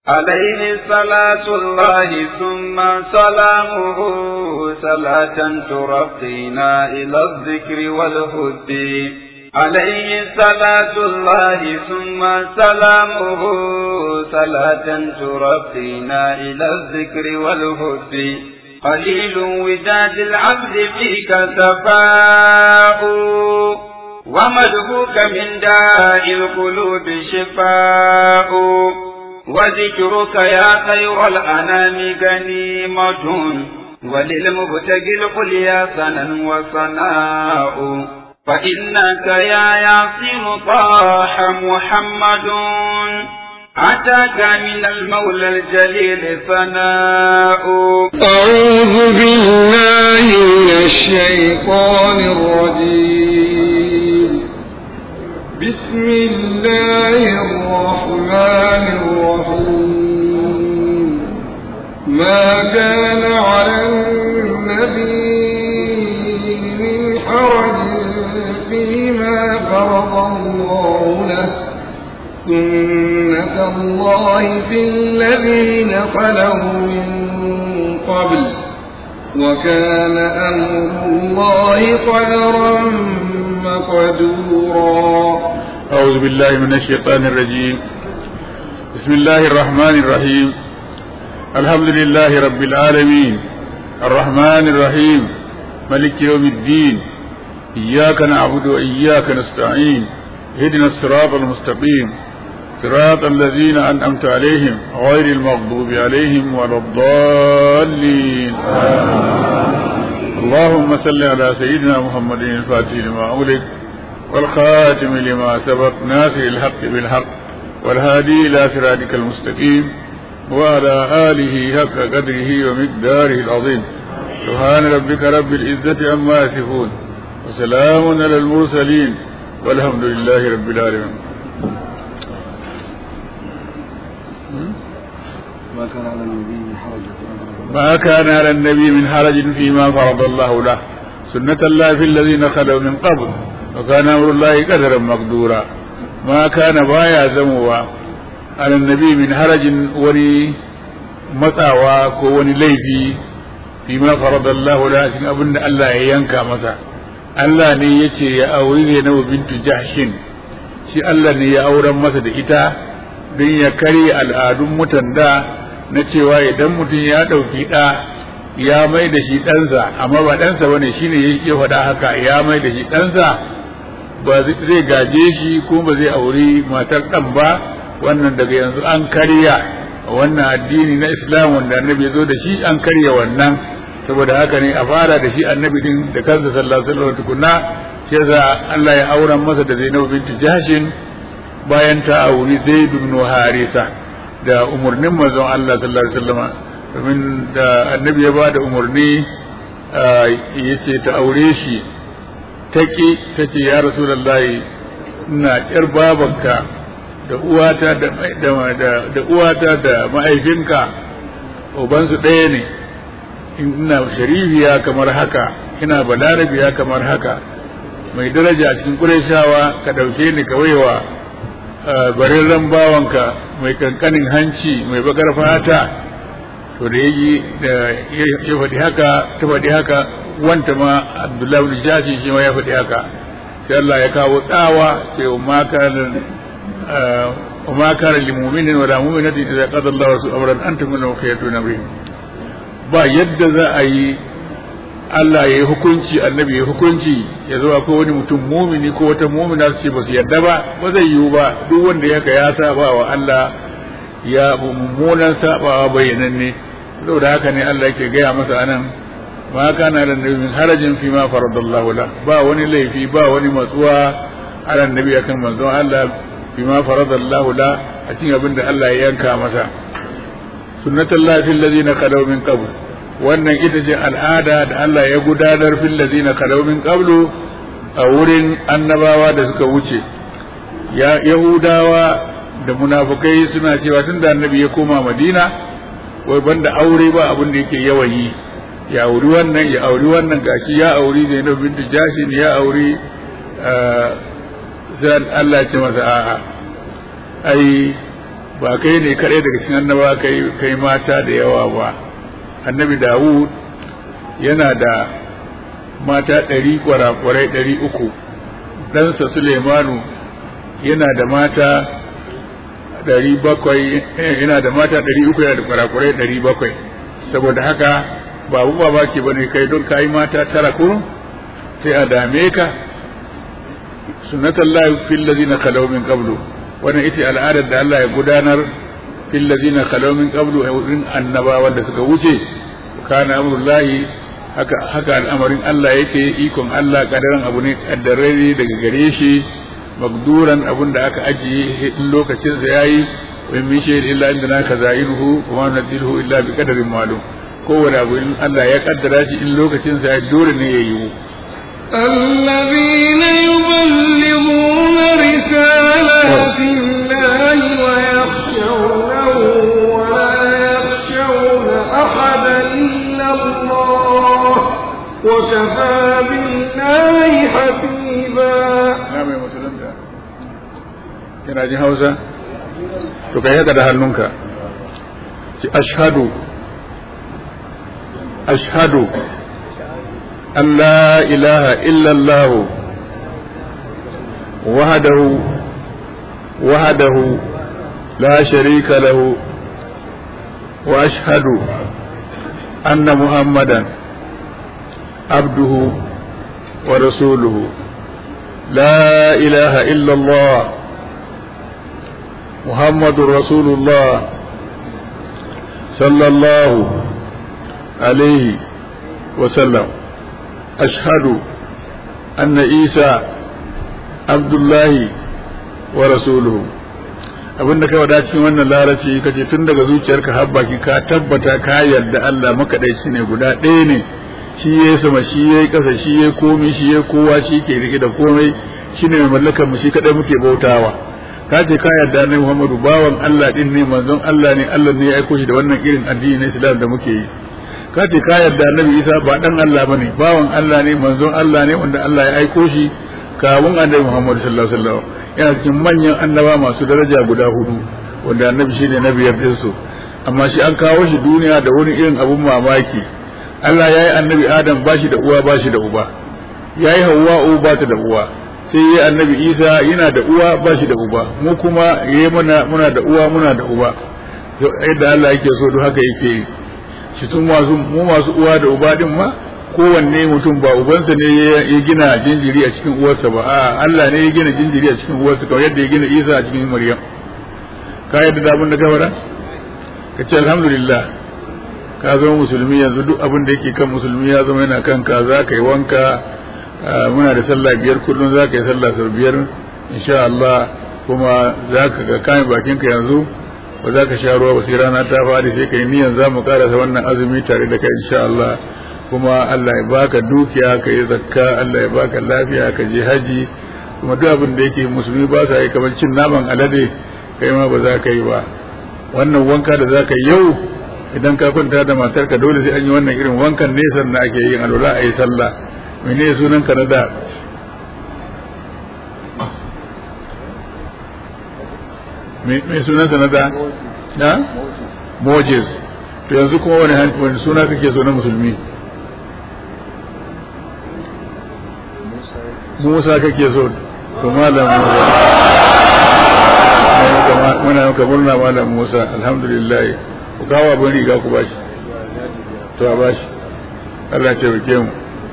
عليه صلاة الله ثم سلامه صلاة ترقينا إلى الذكر والهد عليه صلاة الله ثم سلامه صلاة ترقينا إلى الذكر والهد قليل وداد العبد فيك سفاء ومدهوك من داء القلوب شفاء وذكرك يا خير الأنام غنيمة وللمبتغي القليا ثنا وثناء فإنك يا ياسين طاح محمد أتاك من المولى الجليل ثناء أعوذ بالله من الشيطان الرجيم بسم الله الرحمن الرحيم ما كان على النبي من حرج فيما فرض الله له سنة الله في الذين خلوا من قبل وكان أمر الله قدرا مقدورا أعوذ بالله من الشيطان الرجيم بسم الله الرحمن الرحيم الحمد لله رب العالمين الرحمن الرحيم ملك يوم الدين إياك نعبد وإياك نستعين اهدنا الصراط المستقيم صراط الذين أنعمت عليهم غير المغضوب عليهم ولا الضالين اللهم صل على سيدنا محمد الفاتح لما أغلق والخاتم لما سبق ناصر الحق بالحق والهادي إلى صراطك المستقيم وعلى آله حق قدره ومقداره العظيم سبحان ربك رب العزة عما يصفون وسلام على المرسلين والحمد لله رب العالمين ما كان على النبي من حرج ما كان على النبي من حرج فيما فرض الله له سنة الله في الذين خلوا من قبل وكان أمر الله قدرا مقدورا ما كان بايا زموا على النبي من حرج ولي matsawa ko wani laifi fi ma faradallahu la cikin abin da Allah ya yanka masa Allah ne ya ce ya auri Zainabu bintu Jahshin shi Allah ne ya auren masa da ita don ya karya al'adun mutan da na cewa idan mutum ya ɗauki ɗa ya mai da shi ɗansa amma ba ɗansa ba ne shi ne ya faɗa haka ya mai da shi ɗansa ba zai gaje shi ko ba zai auri matar ɗan ba wannan daga yanzu an karya wannan addini na islam wanda annabi ya zo da shi an karya wannan saboda haka ne a fara da shi annabi din da kansa sallallahu alaihi wasallam tukunna shi yasa Allah ya auren masa da Zainab binti Jahshin bayan ta auri Zaid ibn Harisa da umurnin manzon Allah sallallahu alaihi wasallam domin da annabi ya bada umurni yace ta aure shi taki tace ya rasulullahi ina kyar babanka da uwata da da uwata da mahaifinka ubansu ɗaya ne ina sharifiya kamar haka ina balarabiya kamar haka mai daraja a cikin ƙurashawa ka ɗauke ni ka waiwa barirren bawanka mai kankanin hanci mai bakar fata to da yi da ya faɗi haka ta faɗi haka wanta ma abdullahi bin jashi shi ma ya faɗi haka sai Allah ya kawo tsawa sai ma kana وما كان لمؤمن ولا مؤمنة إذا قضى الله ورسوله أمرا أن تكون لهم خيرة من أمرهم ba yadda za a yi Allah ya yi hukunci annabi ya hukunci ya zo akwai wani mutum mumini ko wata mumina su ce ba su yadda ba ba zai yiwu ba duk wanda ya ka ya saba wa Allah ya mummunan sabawa bayyananne saboda haka ne Allah yake gaya masa anan ma kana da nabi min harajin fi ma faradallahu la ba wani laifi ba wani matsuwa ala nabi akan manzon Allah fi ma faradallahu la a cikin abin da Allah ya yanka masa sunnatullahi fil ladina khalaw min qabl wannan ita ce al'ada da Allah ya gudanar fil ladina khalaw min qablu a wurin annabawa da suka wuce ya yahudawa da munafukai suna cewa tun da annabi ya koma madina wai banda aure ba abin da yake yawan yi ya auri wannan ya auri wannan gashi ya auri zainab bintu jashin ya auri sai Allah ya ce masa a'a ai ba kai ne kaɗai daga cikin annaba kai kai mata da yawa ba annabi dawud yana da mata ɗari kwarakwarai ɗari uku ɗansa sulemanu yana da mata ɗari bakwai yana da mata ɗari uku yana da kwarakwarai ɗari bakwai saboda haka ba abu ba ke bane kai don kayi mata tara kurun sai a dame ka sunnatullahi fil ladina khalaw min qablu wannan ita al'adar da Allah ya gudanar fil ladina khalaw min qablu a wurin annabawan da suka wuce kana amrullahi haka haka al'amarin Allah yake ikon Allah kadaran abu ne kaddarare daga gare shi magduran abun da aka ajiye in lokacin sa yayi wa min shay'in illa indana kazainuhu wa ma nadiluhu illa bi qadarin ma'lum kowane abu in Allah ya kaddara shi in lokacin sa ya dole ne ya yiwu الذين يبلغون رسالات الله ويخشونه ولا يخشون أحدا إلا الله وكفى بالله حسيبا na mai musulunta kina ji hausa to kai haka da hannunka ci ashhadu ashhadu an la ilaha illa allah wahdahu wahdahu la sharika lahu wa ashhadu anna muhammadan abduhu wa rasuluhu لا إله إلا الله محمد رسول الله صلى الله عليه وسلم أشهد أن عيسى عبد الله ورسوله abin da kai wada cikin wannan larabci kace tun daga zuciyarka har baki ka tabbata ka yarda Allah makadaici ne guda ɗaya ne shi ya sama shi ya kasa shi ya komi shi ya kowa shi ke rike da komai shi ne mai mallakar mu shi kadai muke bautawa ka ce ka yarda ne Muhammadu bawan Allah din ne manzon Allah ne Allah ne ya aiko shi da wannan irin addini na Islam da muke yi ka ce ka yarda Annabi Isa ba dan Allah bane bawan Allah ne manzon Allah ne wanda Allah ya aiko shi kawun Annabi Muhammadu sallallahu alaihi wasallam yana cikin manyan annaba masu daraja guda hudu wanda Annabi shine na biyar din su amma shi an kawo shi duniya da wani irin abun mamaki Allah ya yi annabi Adam ba shi da uwa ba shi da uba ya yi Hawwa'u ba ta da uwa sai ya annabi Isa yana da uwa ba shi da uba mu kuma ya muna muna da uwa muna da uba yadda Allah yake so duk haka yake yi shi sun masu mu masu uwa da uba din ma kowanne mutum ba ubansa ne ya gina jinjiri a cikin uwarsa ba a Allah ne ya gina jinjiri a cikin uwarsa kamar yadda ya gina Isa a cikin Maryam ka yadda da abin da ka faɗa ka ce alhamdulillah ka zama musulmi yanzu duk abin da yake kan musulmi ya zama yana kanka za ka yi wanka muna da sallah biyar kullum za ka yi sallah sau biyar insha Allah kuma za ka ga kayan bakinka yanzu ba za ka sha ruwa ba sai rana ta faɗi sai ka yi niyan za mu karasa wannan azumi tare da kai insha Allah kuma Allah ya baka dukiya ka yi zakka Allah ya baka lafiya ka je haji kuma duk abin da yake musulmi ba sa yi kamar cin naman alade kai ma ba za ka yi ba wannan wanka da za ka yi yau idan ka kwanta da matarka dole sai an yi wannan irin wankan ne sannan ake yin alwala a yi sallah mene sunan ka na da me sunan sa na da na Moses to yanzu kuma wani wani suna kake so na musulmi Musa kake so to malam Musa muna maka murna malam Musa alhamdulillah ku kawo abin riga ku bashi to a bashi Allah ya taimake mu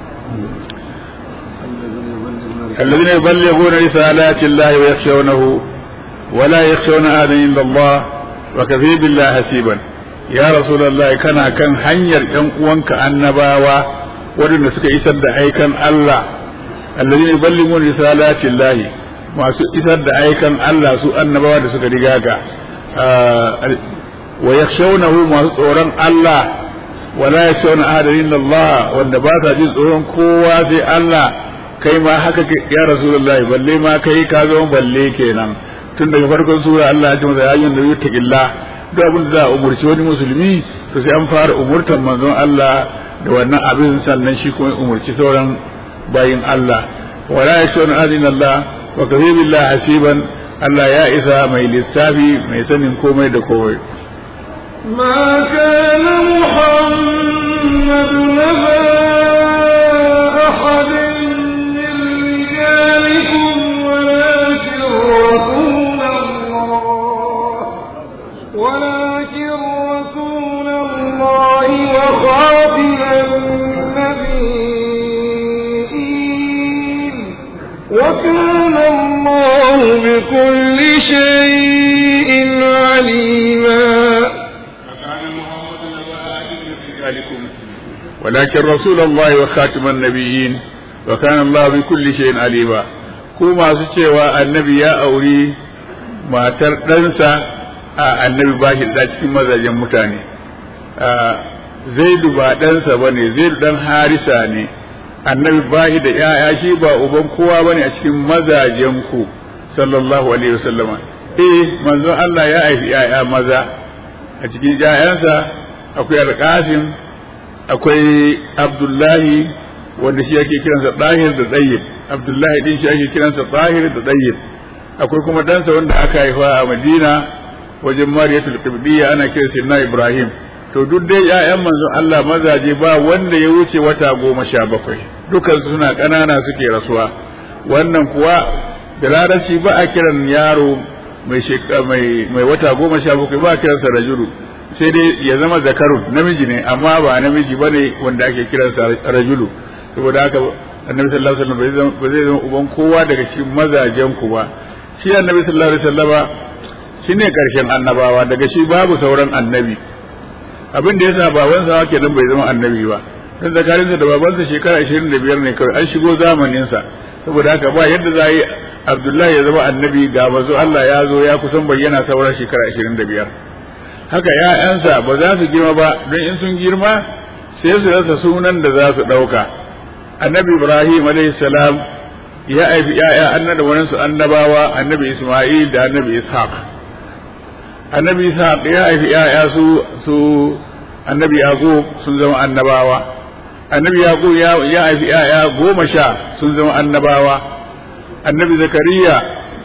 الذين يبلغون رسالات الله ويخشونه ولا يخشون أحدا إلا الله وكفي بالله حسيبا يا رسول الله كان كان hanyar ‘yan uwanka annabawa waɗanda suka isar da aikan Allah الذين يبلغون رسالات الله masu isar da aikan Allah su annabawa da suka riga ka wa yakhshawnahu masu tsoron Allah wala yakhshawna ahadan illa Allah wanda ba sa jin tsoron kowa sai Allah kai ma haka ya rasulullahi balle ma kai ka zama balle kenan tun daga farkon sura Allah ya ce masa yayin da yuttaqilla duk abin da za a umurci wani musulmi to sai an fara umurtan manzon Allah da wannan abin sannan shi kuma umurci sauran bayin Allah wala yakhshawna ahadan illa Allah wa kafi billahi hasiban Allah ya isa mai lissafi mai sanin komai da komai ما كان محمد نبا أحد من رجالكم ولكن رسول الله ولكن رسول الله وخاتم النبيين وكان الله بكل شيء عليما ولكن رسول الله وخاتم النبيين وكان الله بكل شيء عليما ku masu cewa annabi ya auri matar ɗansa a annabi ba shi da cikin mazajen mutane zaidu ba ɗansa ba ne zaidu ɗan harisa ne annabi ba shi da ‘ya'ya shi ba uban kowa ba ne a cikin mazajen ku sallallahu alaihi wasallama eh manzon Allah ya haifi ‘ya'ya maza a cikin ‘ya'yansa akwai alƙasim akwai abdullahi wanda shi ake kiransa ɗahir da tsayyib abdullahi din shi ake kiransa ɗahir da tsayyib akwai kuma ɗansa wanda aka haifa a madina wajen mariyatul qibdiyya ana kiransa na ibrahim to duk dai ƴaƴan manzon Allah mazaje ba wanda ya wuce wata goma sha bakwai dukansu suna ƙanana suke rasuwa wannan kuwa da larabci ba a kiran yaro mai mai mai wata goma sha bakwai ba a kiransa rajulu sai dai ya zama zakarun namiji ne amma ba namiji ba ne wanda ake kiransa rajulu saboda haka annabi sallallahu alaihi wasallam ba zai zama uban kowa daga cikin mazajen ku ba shi annabi sallallahu alaihi wasallama shine karshen annabawa daga shi babu sauran annabi abin da yasa babansa kenan bai zama annabi ba dan zakarinsa da babansa shekara 25 ne kawai an shigo zamanin sa saboda haka ba yadda za yi Abdullahi ya zama annabi ga mazo Allah ya zo ya kusan bayyana sauran shekara 25 haka ‘ya'yansa ba za su girma ba don in sun girma sai su rasa sunan da za su ɗauka annabi ibrahim salam ya haifi ‘ya'ya annada waninsu annabawa annabi isma'il da annabi ishaq annabi ishaq ya haifi ‘ya'ya su su annabi yaqub sun zama annabawa annabi yaqub ya haifi ‘ya'ya goma sha sun zama annabawa annabi zakariya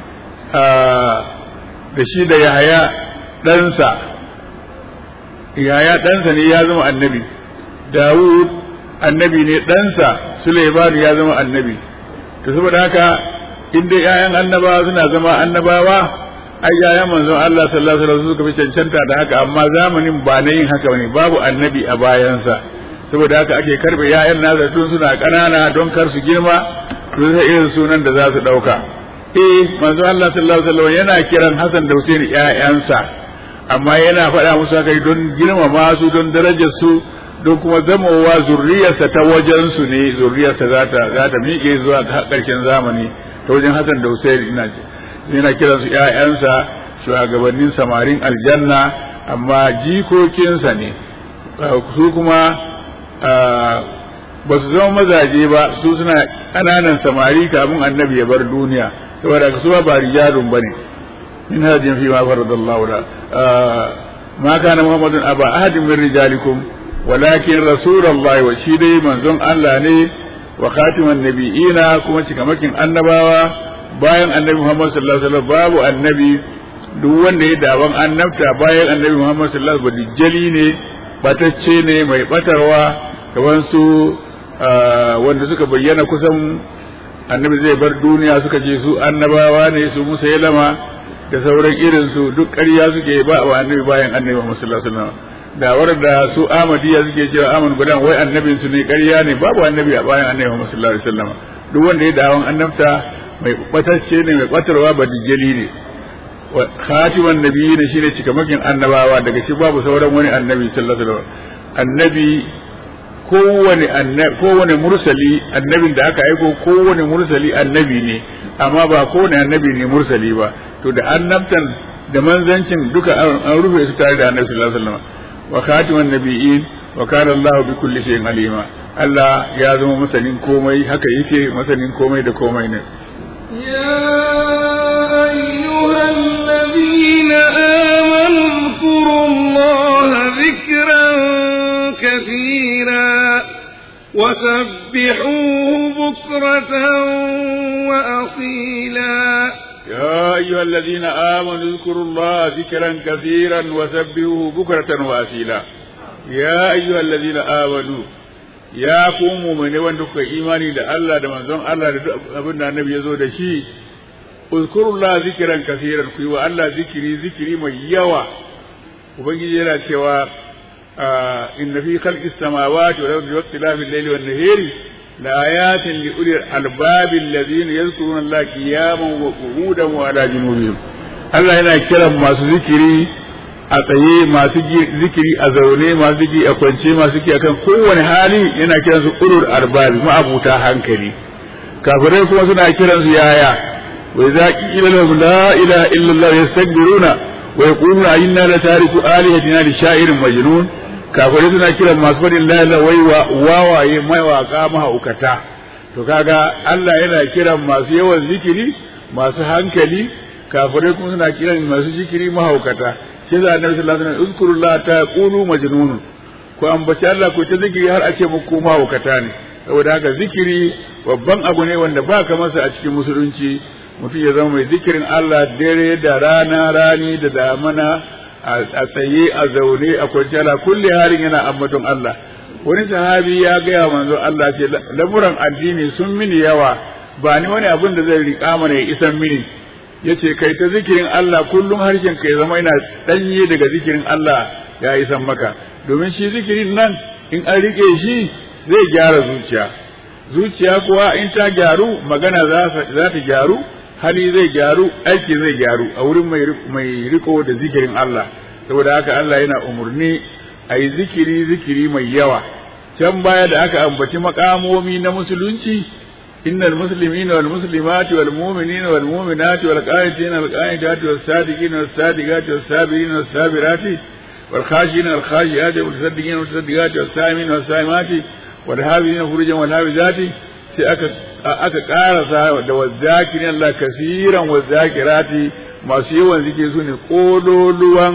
da shi da yahaya ɗansa yaya ɗansa ne ya zama annabi Dawud annabi ne ɗansa Suleiman ya zama annabi to saboda haka in dai ƴaƴan annabawa suna zama annabawa ai ƴaƴan manzon Allah sallallahu alaihi wasallam suka fi cancanta da haka amma zamanin ba na yin haka bane babu annabi a bayansa saboda haka ake karbe ƴaƴan nasa tun suna ƙanana don kar su girma to sai irin sunan da za su ɗauka eh manzon Allah sallallahu alaihi wasallam yana kiran Hassan da Hussein ƴaƴansa amma yana faɗa musu haka don girmama su don darajar su don kuma zamowa zurriyarsa ta wajen su ne zurriyarsa za ta za ta miƙe zuwa ƙarshen zamani ta wajen Hassan da Hussein ina yana kiran su ƴaƴansa shugabannin samarin aljanna amma jikokinsa ne su kuma ba su zama mazaje ba su suna ƙananan samari kafin annabi ya bar duniya saboda su ba rijalun bane من هدي فيما فرض الله له آه ما كان محمد أبا أحد من رجالكم ولكن رسول الله وشيدي من زن الله ني وخاتم النبيين كما تكمكن النباوة bayan annabi Muhammad sallallahu alaihi wasallam babu annabi duk wanda ya dawan annabta bayan annabi Muhammad sallallahu alaihi wasallam jali ne batacce ne mai batarwa kamar su wanda suka bayyana kusan annabi zai bar duniya suka ce su annabawa ne su musailama da sauran irin su duk ƙarya suke ba wa annabi bayan annabi Muhammad sallallahu alaihi wasallam da warda su Ahmadiyya suke cewa Ahmad gudan wai annabin su ne ƙarya ne babu annabi a bayan annabi Muhammad sallallahu alaihi wasallam duk wanda ya dawon annabta mai batacce ne mai batarwa ba dijjali ne wa khatiman nabiyyi ne shine cikamakin annabawa daga shi babu sauran wani annabi sallallahu alaihi wasallam annabi kowane annabi kowane mursali annabin da aka aiko kowane mursali annabi ne amma ba kowane annabi ne mursali ba to da annabtan da manzancin duka an rufe su tare da annabi sallallahu alaihi wasallam wa khatiman nabiyyin wa kana Allah bi kulli shay'in alima Allah ya zama masanin komai haka yake masanin komai da komai ne يا أيها الذين آمنوا اذكروا الله ذكرا كثيرا وسبحوه بكرة وأصيلا يا أيها الذين آمنوا اذكروا الله ذكرا كثيرا وسبحوه بكرة وأصيلا يا أيها الذين آمنوا يا قوم من وندك إيماني da Allah da manzon Allah da duk abin da annabi ya zo da shi uzkurullah zikran kaseeran ku yi wa Allah zikiri zikiri mai yawa ubangiji yana cewa inna fi khalqis samawati wal ardi wa ikhtilafil layli wan nahari لآيات لأولي الألباب الذين يذكرون الله قياما وقعودا وعلى جنوبهم Allah yana kiran masu zikiri a tsaye masu zikiri a zaune masu zikiri a kwance masu zikiri akan kowane hali yana kiran su ulul arbabi ma'abuta hankali kafirai kuma suna kiran su yaya wa idza qila lahum la ilaha illa allah yastakbiruna wa yaquluna inna la tariku alihatina li sha'irin majnun kafirai suna kiran masu faɗin la wai wawaye mawaka mahaukata to kaga Allah yana kiran masu yawan zikiri masu hankali kafirai kuma suna kiran masu zikiri mahaukata shi za annabi sallallahu alaihi wasallam uzkurullah ta qulu majnun ko ambaci Allah ko ta zikiri har a ce muku mahaukata ne saboda haka zikiri babban abu ne wanda ba ka masa a cikin musulunci mutum ya zama mai zikirin Allah dare da rana rani da damana a tsaye a zaune a kwanci ala kulle harin yana ambaton Allah wani sahabi ya gaya manzo Allah ce lamuran addini sun mini yawa ba ni wani abin da zai riƙa mana ya isan mini yace kai ta zikirin Allah kullum harshen ka ya zama yana danye daga zikirin Allah ya isan maka domin shi zikirin nan in an rike shi zai gyara zuciya zuciya kuwa in ta gyaru magana za ta gyaru hali zai gyaru aiki zai gyaru a wurin mai riko da zikirin Allah saboda haka Allah yana umarni a yi zikiri zikiri mai yawa can baya da aka ambaci makamomi na musulunci innal muslimina wal muslimati wal mu'minina wal mu'minati wal qanitina wal qanitati was sadiqina was sadiqati was sabirina was sabirati wal khashina wal khashiyati wal musaddiqina wal musaddiqati was saimina was saimati wal hafizina furujan wal hafizati sai aka aka karasa da wazakirin Allah kasiran wazakirati masu yawan zikiri su ne kololuwan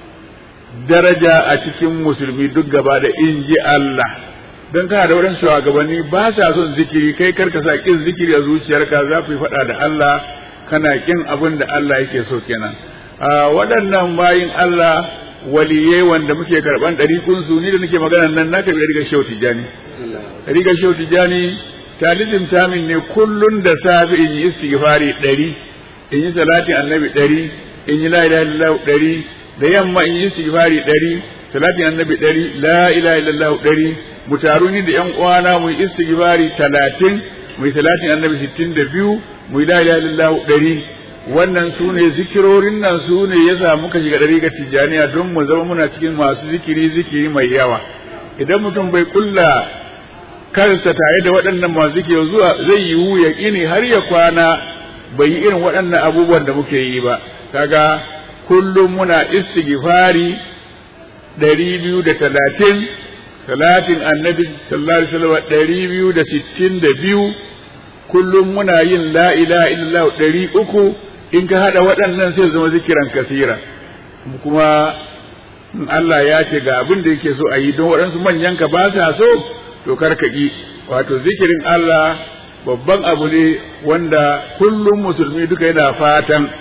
daraja a cikin musulmi duk gaba da in ji Allah don kana da wurin shugabanni ba sa son zikiri kai karka sa kin zikiri a zuciyarka za ku yi faɗa da Allah kana kin abin da Allah yake so kenan waɗannan bayin Allah waliyai wanda muke karɓan ɗarikun su ni da nake magana nan na karɓi rigar shehu tijjani rigar shehu tijjani talibin tamin ne kullun da safe in yi istighfari ɗari in yi salatin annabi ɗari in yi la ilaha illallah ɗari da yamma in yi istighfari ɗari salatin annabi ɗari la ilaha illallah ɗari mu taru ni da ƴan uwana mu yi istighfari talatin mu yi salatin annabi sittin da biyu mu yi la ilaha illallah ɗari wannan su ne zikirorin nan su ne ya sa muka shiga ɗari ga tijjaniya don mu zama muna cikin masu zikiri zikiri mai yawa idan mutum bai kulla kansa tare da waɗannan masu zikiri zuwa zai yiwu ya ƙini har ya kwana bai yi irin waɗannan abubuwan da muke yi ba kaga kullum muna istighfari ɗari biyu da talatin talatin annabi sallallahu alaihi wasallam ɗari biyu da sittin da biyu kullum muna yin la ilaha illallah ɗari uku in ka haɗa waɗannan sai zama zikiran kasira kuma Allah ya ce ga abin da yake so a yi don waɗansu manyan ka ba sa so to kar ka ƙi wato zikirin Allah babban abu ne wanda kullum musulmi duka yana fatan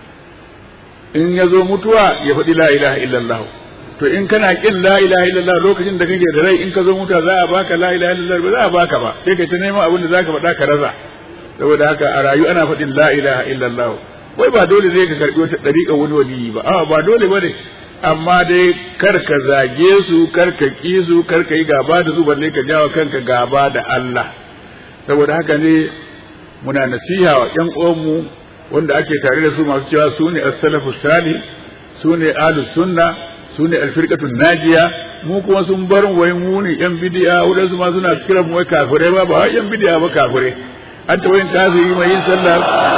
in ya zo mutuwa ya faɗi la ilaha illallah to in kana kin la ilaha illallah lokacin da kake da rai in ka zo mutuwa za a baka la ilaha illallah ba za a baka ba sai kai ta neman abin da zaka faɗa ka rasa saboda haka a rayu ana faɗin la ilaha illallah wai ba dole zai ka karɓi wata ɗariƙa wani waliyi ba a ba dole ba ne amma dai kar ka zage su kar ka ƙi su kar ka yi gaba da su balle ka jawo kanka gaba da Allah saboda haka ne muna nasiha wa ƴan uwanmu wanda ake tare da su masu cewa su ne as-salafu salih su ne ahlus sunna su ne alfirqatu najiya mu kuma sun bar wai mu ne yan bid'a wadansu ma suna kiran mu wai kafirai ba ba yan bid'a ba kafirai an ta wayin kafiri mai yin sallah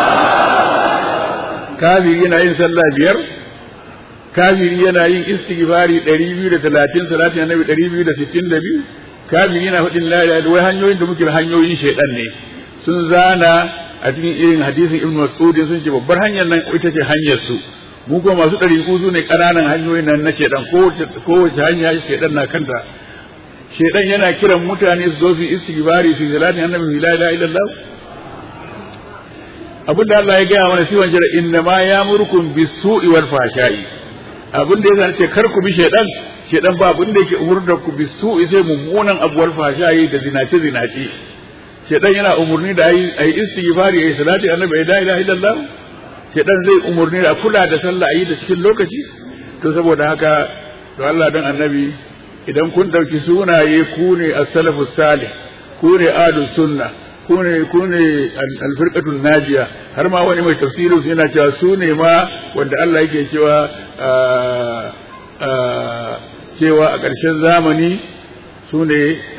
kafiri yana yin sallah biyar kafiri yana yin istighfari 230 salatin annabi 262 kafiri yana faɗin la ilaha wai hanyoyin da muke hanyoyin shaidan ne sun zana a cikin irin hadisin ibnu mas'ud sun ce babbar hanyar nan ita ce hanyar su mu kuma masu ɗari su ne ƙananan hanyoyin nan na shaidan kowace hanya shaidan na kanta shaidan yana kiran mutane su zo su istighfari su salatin annabi la ilaha illallah abin da Allah ya gaya mana siwan jira inna ma ya'murukum bis-su'i wal fahsha'i abin da yasa ce kar ku bi shaydan shaydan ba abin da yake umurda ku bis-su'i sai mummunan abu wal fahsha'i da zinace zinace shaydan yana umurni da ayi ayi istighfari ayi salati annabi la ilaha illallah shaydan zai umurni da kula da sallah ayi da cikin lokaci to saboda haka to Allah dan annabi idan kun dauki sunaye ku ne as-salafus salih ku ne ahlus sunna ku ne ku ne al-firqatul najiya har ma wani mai tafsirin su yana cewa su ne ma wanda Allah yake cewa cewa a ƙarshen zamani su ne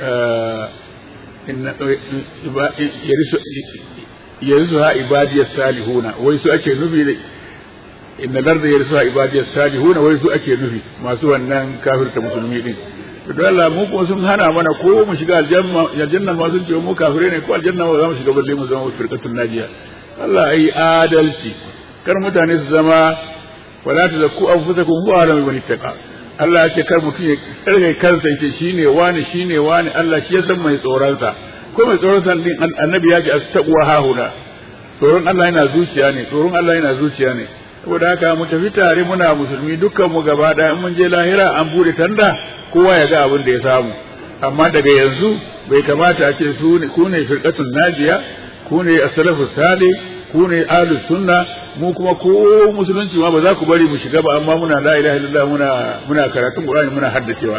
yarisu ha ibadiyar salihuna wai su ake nufi da inna larda yarisu ha ibadiyar salihuna wai su ake nufi masu wannan kafirta musulmi din to Allah mu kuma sun hana mana ko mu shiga aljanna ma sun ce mu kafirai ne ko aljanna ba za mu shiga balle mu zama firqatul najiya Allah ai adalci kar mutane su zama wala tazakku anfusakum huwa alamu man ittaqa Allah ya ce kar mutum ya karkai kansa yake shine wani shine wani Allah shi ya san mai tsoron sa ko mai tsoron sa din annabi ya ce astaqwa hahuna tsoron Allah yana zuciya ne tsoron Allah yana zuciya ne saboda haka mu tafi tare muna musulmi dukkan mu gaba daya in mun je lahira an bude tanda kowa ya ga abin da ya samu amma daga yanzu bai kamata a ce su ne ku ne firqatul najiya ku ne as-salafu salih ku ne ahlus sunna mu kuma ko musulunci ma ba za ku bari mu shiga ba amma muna la ilaha illallah muna muna karatun qur'ani muna haddacewa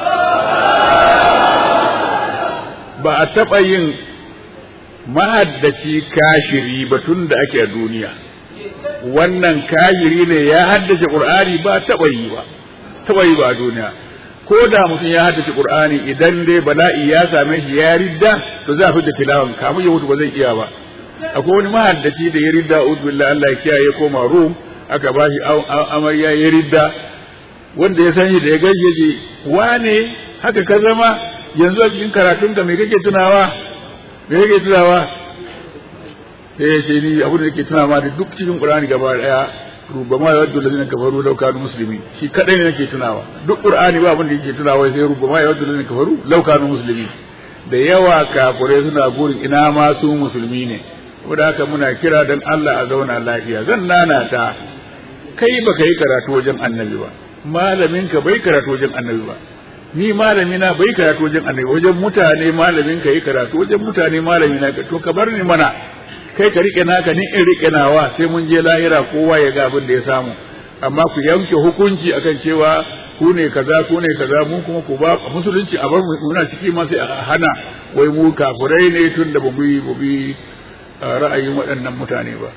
ba a taɓa yin mahaddaci kashiri ba tun da ake a duniya wannan kashiri ne ya haddace qur'ani ba taɓa yi ba taɓa yi ba a duniya ko da mutum ya haddace qur'ani idan dai bala'i ya same shi ya ridda to za a fi da tilawan kamun ya mutu ba zai iya ba akwai wani mahaddaci da ya ridda uzu billah Allah ya kiyaye koma rum aka ba shi amarya ya ridda wanda ya san shi da ya gaje ji wane haka ka zama yanzu a cikin karatun ka me kake tunawa me kake tunawa sai ya ce ni abin da nake tunawa da duk cikin qur'ani gaba daya rubama ya wadda lalina kafaru lau kanu musulmi shi kadai ne nake tunawa duk qur'ani ba abin da yake tunawa sai rubama ya wadda lalina kafaru lau kanu musulmi da yawa kafirai suna burin ina ma su musulmi ne saboda haka muna kira dan Allah a zauna lafiya zan nanata kai baka yi karatu wajen annabi ba malamin ka bai karatu wajen annabi ba ni malami na bai karatu wajen annabi wajen mutane malamin ka yi karatu wajen mutane malami na to ka bar ni mana kai ka rike naka ni in rike nawa sai mun je lahira kowa ya ga abin da ya samu amma ku yanke hukunci akan cewa ku ne kaza ku ne kaza mu kuma ku ba musulunci a bar mu muna ciki ma sai a hana wai mu kafirai ne tun da ba mu yi bi ra'ayin waɗannan mutane ba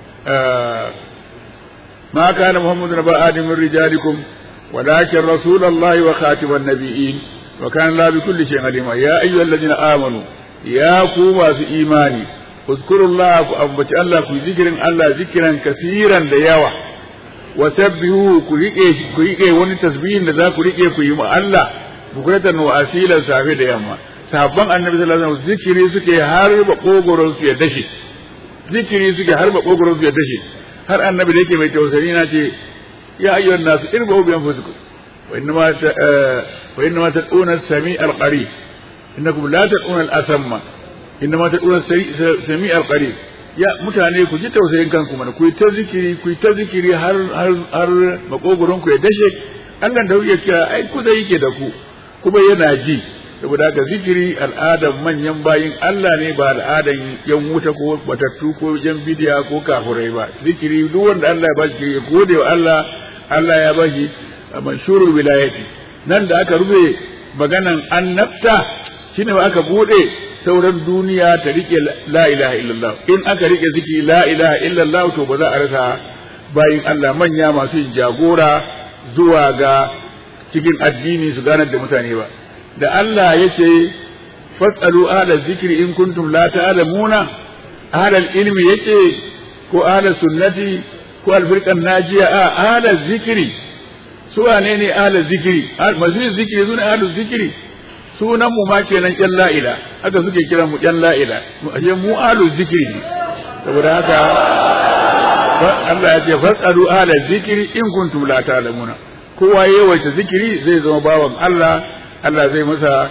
ما كان محمد نبا آدم من رجالكم ولكن رسول الله وخاتم النبيين وكان الله بكل شيء عليما يا أيها الذين آمنوا يا قوة إيماني اذكروا الله فأبت الله في ذكر الله ذكرا كثيرا دياوة وسبحوه كريكي وني تسبيح لذا كريكي كيما الله بكرة وأسيلا سافي دياما sahabban annabi sallallahu alaihi wasallam zikiri suke har ba kogoron su ya dashe zikiri suke har ba kogoron su ya dashe har annabi da yake mai tausayi na ce ya ayyuhan nasu irbu bi anfusikum wa innama wa innama tad'una sami al-qarib innakum la tad'una al-asamma innama tad'una sami al-qarib ya mutane ku ji tausayin kanku mana ku yi ta zikiri ku yi ta zikiri har har har makogoron ku ya dashe Allah da yake kira ai ku zai yake da ku kuma yana ji saboda haka zikiri al'adan manyan bayin Allah ne ba al'adan yan wuta ko batattu ko yan bidiya ko kafurai ba zikiri duk wanda Allah ya bashi ya gode wa Allah Allah ya bashi manshurul wilayati nan da aka rufe maganan annabta shine ba aka bude sauran duniya ta rike la ilaha illallah in aka rike zikiri la ilaha illallah to ba za a rasa bayin Allah manya masu yin jagora zuwa ga cikin addini su ganar da mutane ba da Allah ya ce fasalu ala zikri in kuntum la ta'lamuna ala ilmi yace ko ala sunnati ko alfirqan najiya a ala zikri su wane ne ala zikri masu zikri sune ala zikri sunan mu ma kenan yan la'ila haka suke kiran mu yan la'ila ashe mu alu zikri ne saboda haka Allah ya ce fasalu ala zikri in kuntum la ta'lamuna kowa yawaita zikiri zai zama bawan Allah Allah zai masa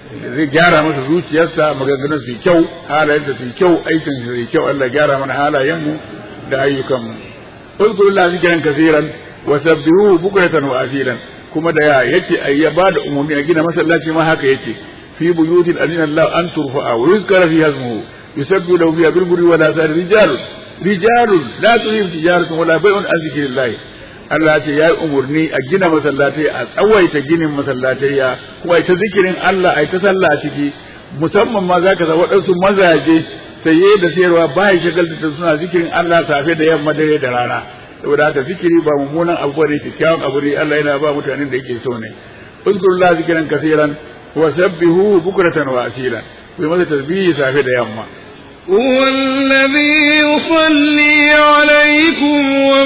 zai gyara masa zuciyarsa maganganun su kyau halayensa su kyau aikin su kyau Allah gyara mana halayenmu da ayyukanmu uzkurullah zikran kaseeran wa sabbihu bukratan wa asilan kuma da ya yace ai ya bada umumi a gina masallaci ma haka yace fi buyutin adina Allah an turfa'a wa yuzkara fi hasmuhu yusabbihu lahu fiha bil burri wa la sar rijalun rijalun la tuhim tijaratun wala bai'un an zikrillah Allah ce ya yi umarni a gina masallatai a tsawaita ginin masallatai ya kuma ita zikirin Allah a ta sallah a ciki musamman ma za ka sa waɗansu mazaje saye da sayarwa ba ya shagalta da suna zikirin Allah safe da yamma dare da rana saboda haka zikiri ba mummunan abu bane kyakkyawan abu ne Allah yana ba mutanen da yake so ne uzkurullah zikiran kaseeran wa sabbihu bukratan wa asila ku masa tasbihi safe da yamma هو الذي يصلي عليكم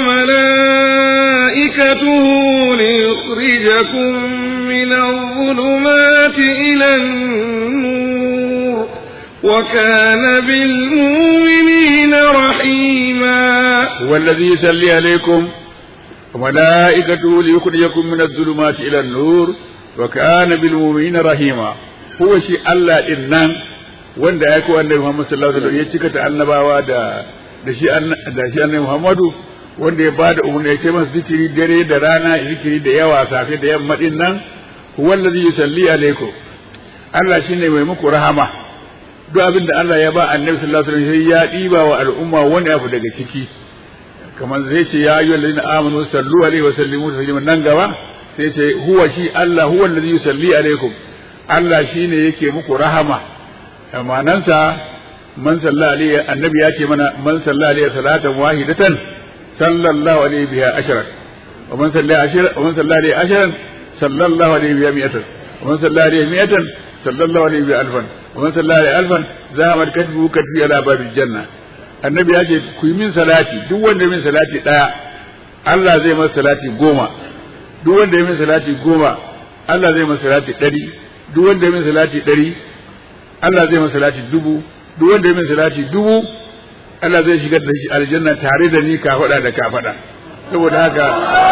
وملائكته ليخرجكم من الظلمات إلى النور وكان بالمؤمنين رحيما هو الذي يصلي عليكم وملائكته ليخرجكم من الظلمات إلى النور وكان بالمؤمنين رحيما هو شيء الله إنن wanda ya kowa annabi Muhammad sallallahu alaihi wasallam ya cika ta annabawa da da shi da shi annabi Muhammadu wanda ya bada umarni ya ce masa zikiri dare da rana zikiri da yawa safe da yamma din nan huwa allazi yusalli alaikum Allah shine mai muku rahama duk abin da Allah ya ba annabi sallallahu alaihi wasallam sai ya diba wa al'umma wani abu daga ciki kamar zai ce ya ayyuhal ladina amanu sallu alaihi wa sallimu tasliman nan gaba sai ce huwa shi Allah huwa allazi yusalli alaikum Allah shine yake muku rahama amanansa man salla alaihi annabi ya ce mana man salla alaihi salatan wahidatan sallallahu alaihi biha ashran wa man salla ashran wa man salla alaihi ashran sallallahu alaihi biha mi'atan wa man salla alaihi mi'atan sallallahu alaihi biha alfan wa man salla alaihi alfan zahamat katbu katbi ala babil janna annabi ya ce ku yi min salati duk wanda min salati daya Allah zai masa salati goma duk wanda ya min salati goma Allah zai masa salati ɗari duk wanda ya min salati ɗari Allah zai masa salati dubu duk wanda ya min salati dubu Allah zai shigar da shi aljanna tare da ni ka faɗa da ka faɗa saboda haka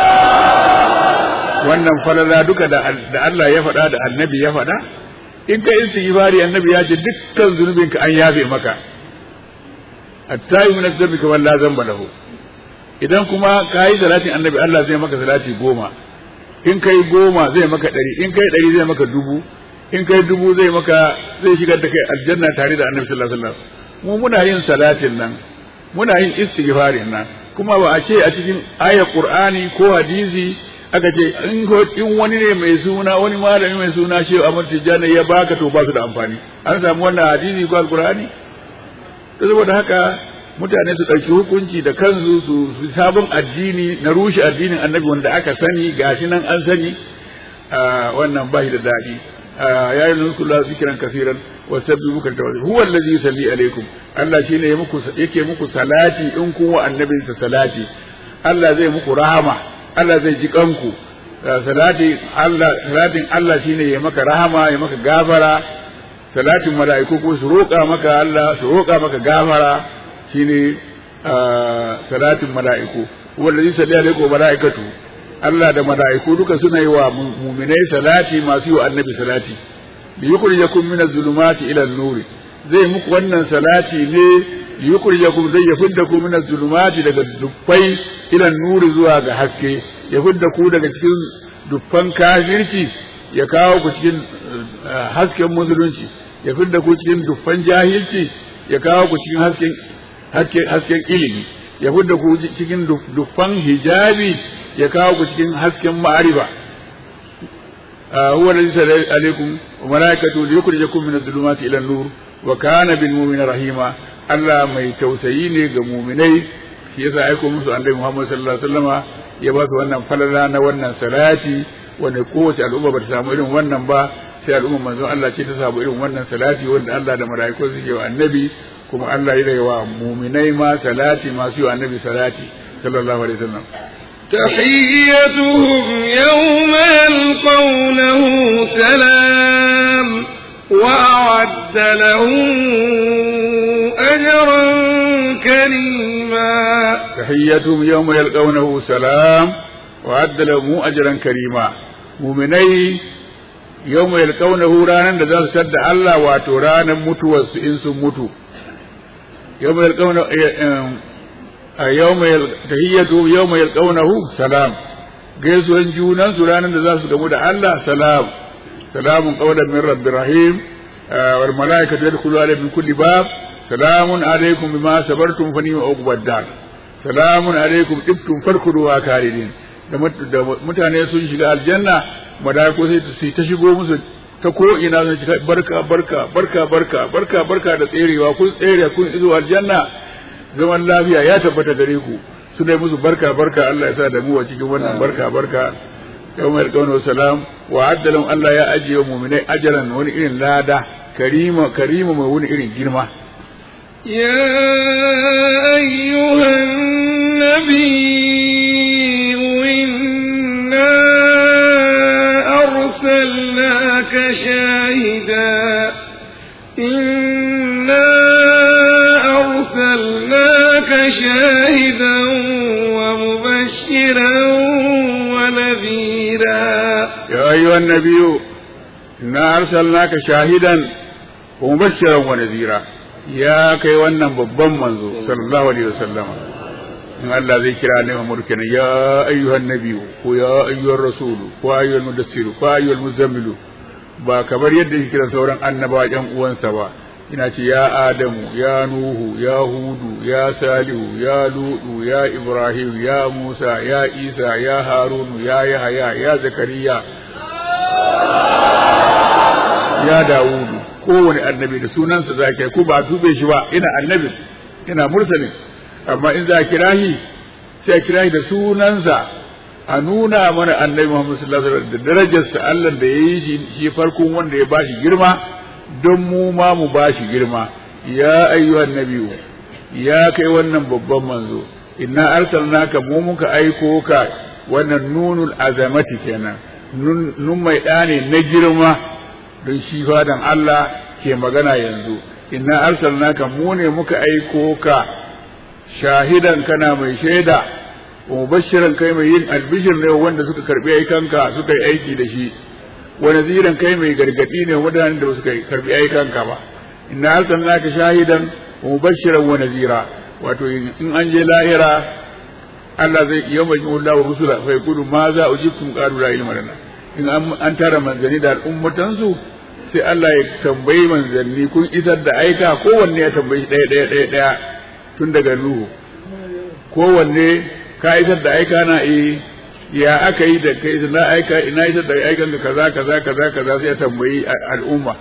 wannan falala duka da Allah ya faɗa da annabi ya faɗa in ka istighfari annabi ya ce dukkan zunubinka an yafe maka attayi min adh-dhanbi kama la dhanba lahu idan kuma kai salatin annabi Allah zai maka salati goma in kai goma zai maka ɗari in kai ɗari zai maka dubu in kai dubu zai maka zai shigar da kai aljanna tare da annabi sallallahu alaihi wasallam mu muna yin salatin nan muna yin istighfarin nan kuma ba a ce a cikin ayar qur'ani ko hadisi aka ce in in wani ne mai suna wani malami mai suna shehu Ahmad Tijjani ya baka to ba su da amfani an samu wannan hadisi ko alqur'ani to saboda haka mutane su ɗauki hukunci da kansu su sabon addini na rushe addinin annabi wanda aka sani gashi nan an sani wannan ba shi da daɗi ya yi nukun la zikiran kasiran wa sabbi muka tawassul huwa allazi yusalli alaikum Allah shine ya muku yake muku salati in kun wa annabin sa salati Allah zai muku rahama Allah zai ji kanku salati Allah salatin Allah shine ya maka rahama ya maka gafara salatin mala'iku ko su roƙa maka Allah su roƙa maka gafara shine salatin mala'iku wallazi salli alaikum mala'ikatu Allah da mala'iku duka suna yi wa mu'minai salati masu yi wa annabi salati bi yukhrijakum min az-zulumati ila an-nuri zai muku wannan salati ne yukhrijakum zai yafiddakum min az-zulumati daga dukkai ila nuri zuwa ga haske ya fidda ku daga cikin dukkan kafirci ya kawo ku cikin hasken musulunci ya fidda ku cikin dukkan jahilci ya kawo ku cikin hasken hasken ilimi ya fidda ku cikin dukkan hijabi ya kawo ku cikin hasken ma'arifa huwa alladhi sallama alaikum wa malaikatu liyukhrijakum min adh-dhulumati ila an-nur wa kana bil mu'minina rahima Allah mai tausayi ne ga mu'minai shi yasa aiko musu annabi Muhammad sallallahu alaihi wasallama ya ba su wannan falala na wannan salati wanda kowace al'umma ba ta samu irin wannan ba sai al'umma manzon Allah ce ta samu irin wannan salati wanda Allah da mala'iku suke wa annabi kuma Allah ya wa mu'minai ma salati masu yi wa annabi salati sallallahu alaihi wasallam تحيتهم يوم يلقونه سلام وأعد لهم أجرا كريما تحيتهم يوم يلقونه سلام وأعد لهم أجرا كريما مؤمني yau mai alƙaunahu ranar da za su tadda Allah wato ranar mutuwarsu in sun mutu yau mai alƙaunahu yau mai tahiyyatu yau mai alƙaunahu salam gaisuwan junan su ranar da za su gamu da Allah salam salamun qawlan min rabbir rahim wal malaikatu yadkhulu alayhim min kulli bab salamun alaykum bima sabartum fa ni'ma uqbad dar salamun alaykum tibtum farkuduha kalidin da mutane sun shiga aljanna mala'iku sai su ta shigo musu ta ko ina sun shiga barka barka barka barka barka barka da tserewa kun tsere kun izo aljanna zaman lafiya ya tabbata gare ku su dai musu barka barka Allah ya sa da mu a cikin wannan barka barka yawma yalqawna salam wa addalam Allah ya ajiye wa mu'minai ajaran wani irin lada karima karima mai wani irin girma يا أيها النبي إنا أرسلناك شاهدا إنا أرسلناك شاهدا ومبشرا ونذيرا يا أيها النبي إنا أرسلناك شاهدا ومبشرا ونذيرا يا كي wannan babban manzo sallallahu alaihi wasallam in Allah zai kira ne Muhammad kenan ya ayyuhan nabiyyu ko ya ayyuhar rasul ko ayyuhal mudassir ko ayyuhal muzammilu ba kamar yadda yake kira sauran annaba yan uwansa ba ina ce ya adamu ya nuhu ya hudu ya salihu ya ludu ya ibrahim ya musa ya isa ya harunu ya yahaya ya zakariya ya dawudu kowane annabi da sunansa za ka ko ba tube shi ba ina annabi ina mursalin amma in za a kira shi sai a kira shi da sunansa a nuna mana annabi Muhammad sallallahu alaihi wasallam da darajarsa Allah da ya yi shi shi farkon wanda ya bashi girma don mu ma mu bashi girma ya ayyuhan nabiyyu ya kai wannan babban manzo inna arsalnaka mu muka aiko ka wannan nunul azamati kenan nun mai ɗane na girma don shi fadan Allah ke magana yanzu inna arsalnaka mu ne muka aiko ka shahidan kana mai shaida wa mubashiran kai mai yin albishir ne wanda suka karbi aikanka suka yi aiki da shi wa naziran kai mai gargadi ne wadannan da suka karbi aikanka ba inna arsalnaka shahidan wa mubashiran wa nazira wato in an je lahira Allah zai yau mai Allah wa rusula fa yaqulu ma za ujibtum qalu la ilma lana in an tara manzani da al'ummatansu sai Allah ya tambayi manzanni kun isar da aika kowanne ya tambayi ɗaya ɗaya ɗaya ɗaya tun daga Nuhu kowanne ka isar da aika na eh ya aka yi da kai na aika ina isar da aikan ka kaza kaza kaza kaza sai ya tambayi al'umma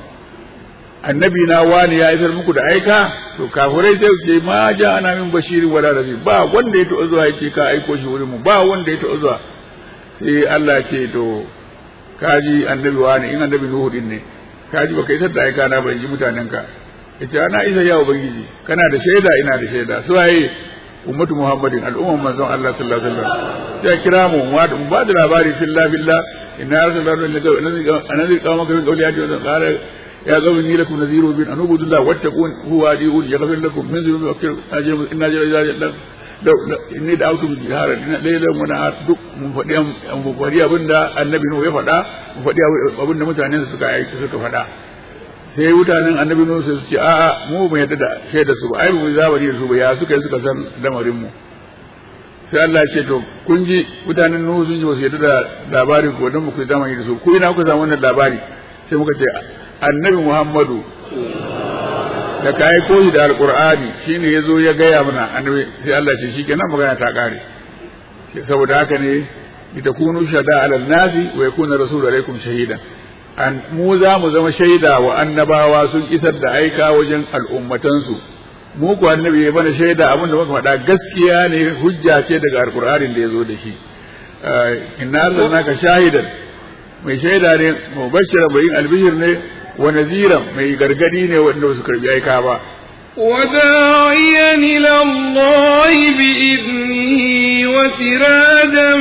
annabi na wani ya isar muku da aika to kafirai sai su ce ma ja ana min bashirin wala nabi ba wanda ya taɓa zuwa yake ka aiko shi wurin mu ba wanda ya taɓa zuwa sai Allah ce to kaji annabi wani in annabi Nuhu din ne kaji baka isar da aika na ban ji mutanen ka yace ana isa ya ubangiji kana da shaida ina da shaida su waye ummatu muhammadin al'umman manzon Allah sallallahu alaihi wasallam sai kira mu mu ba da labari fillah billah inna arsalna ilayka anzir qawmaka min qawli hadi wa qala ya qawmi inni lakum nadhiru bin anubudu Allah wattaqun huwa adiun yaghfir lakum min dhunubi wa yakfir ajrum inna jalla inni da autum jihara lailan wani a duk mun faɗi mun faɗi abinda annabi Nuhu ya faɗa mun faɗi abinda mutanen suka aiki suka faɗa sai mutanen annabi Nuhu sai su ce a'a mu mu yadda da shaida su ba ai mu zamani da su ba ya suka yi suka san lamarin mu sai Allah ya ce to kun ji mutanen Nuhu sun ji ba su yadda da labarin ko don mu ku zamani da su ku ina ku samu wannan labari sai muka ce annabi Muhammadu da ka aiko shi da alqur'ani shine yazo ya gaya mana annabi sai Allah ce shikenan magana ta kare saboda haka ne litakunu shada ala nasi wa yakuna rasulu alaikum shahidan an mu za mu zama shaida wa annabawa sun isar da aika wajen al'ummatansu mu ku annabi ya bana shaida abin da muka faɗa gaskiya ne hujja ce daga alqur'anin da yazo da shi inna arsalnaka shahidan mai shaida ne mubashshira bayin albishir ne wa nazira mai gargadi ne wanda ba su karbi aika ba وداعيا إلى الله بإذنه وسراجا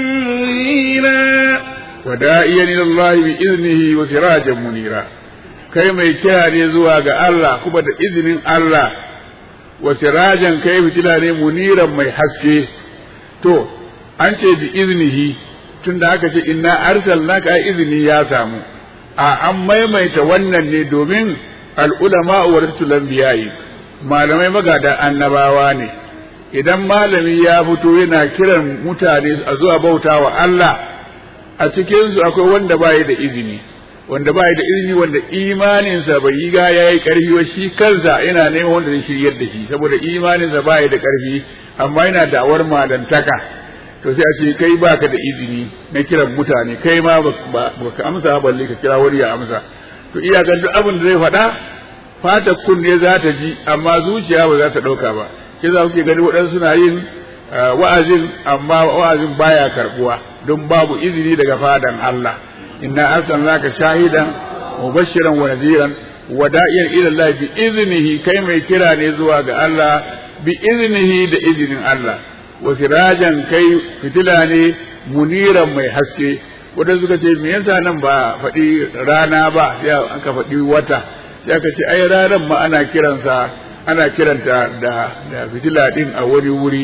منيرا وداعيا إلى الله بإذنه وسراجا منيرا kai mai kira ne zuwa ga Allah kuma da izinin Allah wa sirajan kai fitila ne muniran mai haske to an ce bi iznihi tunda aka ce inna arsalnaka ai izini ya samu a an maimaita wannan ne domin al'ulama waratul anbiya'i malamai magada annabawa ne idan malami ya fito yana kiran mutane a zuwa bauta wa Allah a cikinsu akwai wanda bai da izini wanda bai da izini wanda imaninsa bai yi ga yayi karfi wa shi kansa yana neman wanda zai shiryar da shi saboda imaninsa bai da karfi amma yana da'awar malantaka to sai a ce kai baka da izini na kiran mutane kai ma baka amsa balle ka kira wani ya amsa to iyakan duk abin da zai faɗa fata kunne za ta ji amma zuciya ba za ta ɗauka ba ke za kuke gani waɗansu suna yin wa'azin amma wa'azin baya karɓuwa don babu izini daga fadan Allah inna arsalnaka shahidan mubashiran wa nadiran wa da'iyan ila Allah bi iznihi kai mai kira ne zuwa ga Allah bi iznihi da izinin Allah wa sirajan kai fitila ne muniran mai haske wanda suka ce me yasa nan ba faɗi rana ba sai aka faɗi wata sai aka ce ai ranar ma ana kiransa ana kiranta da da fitila din a wani wuri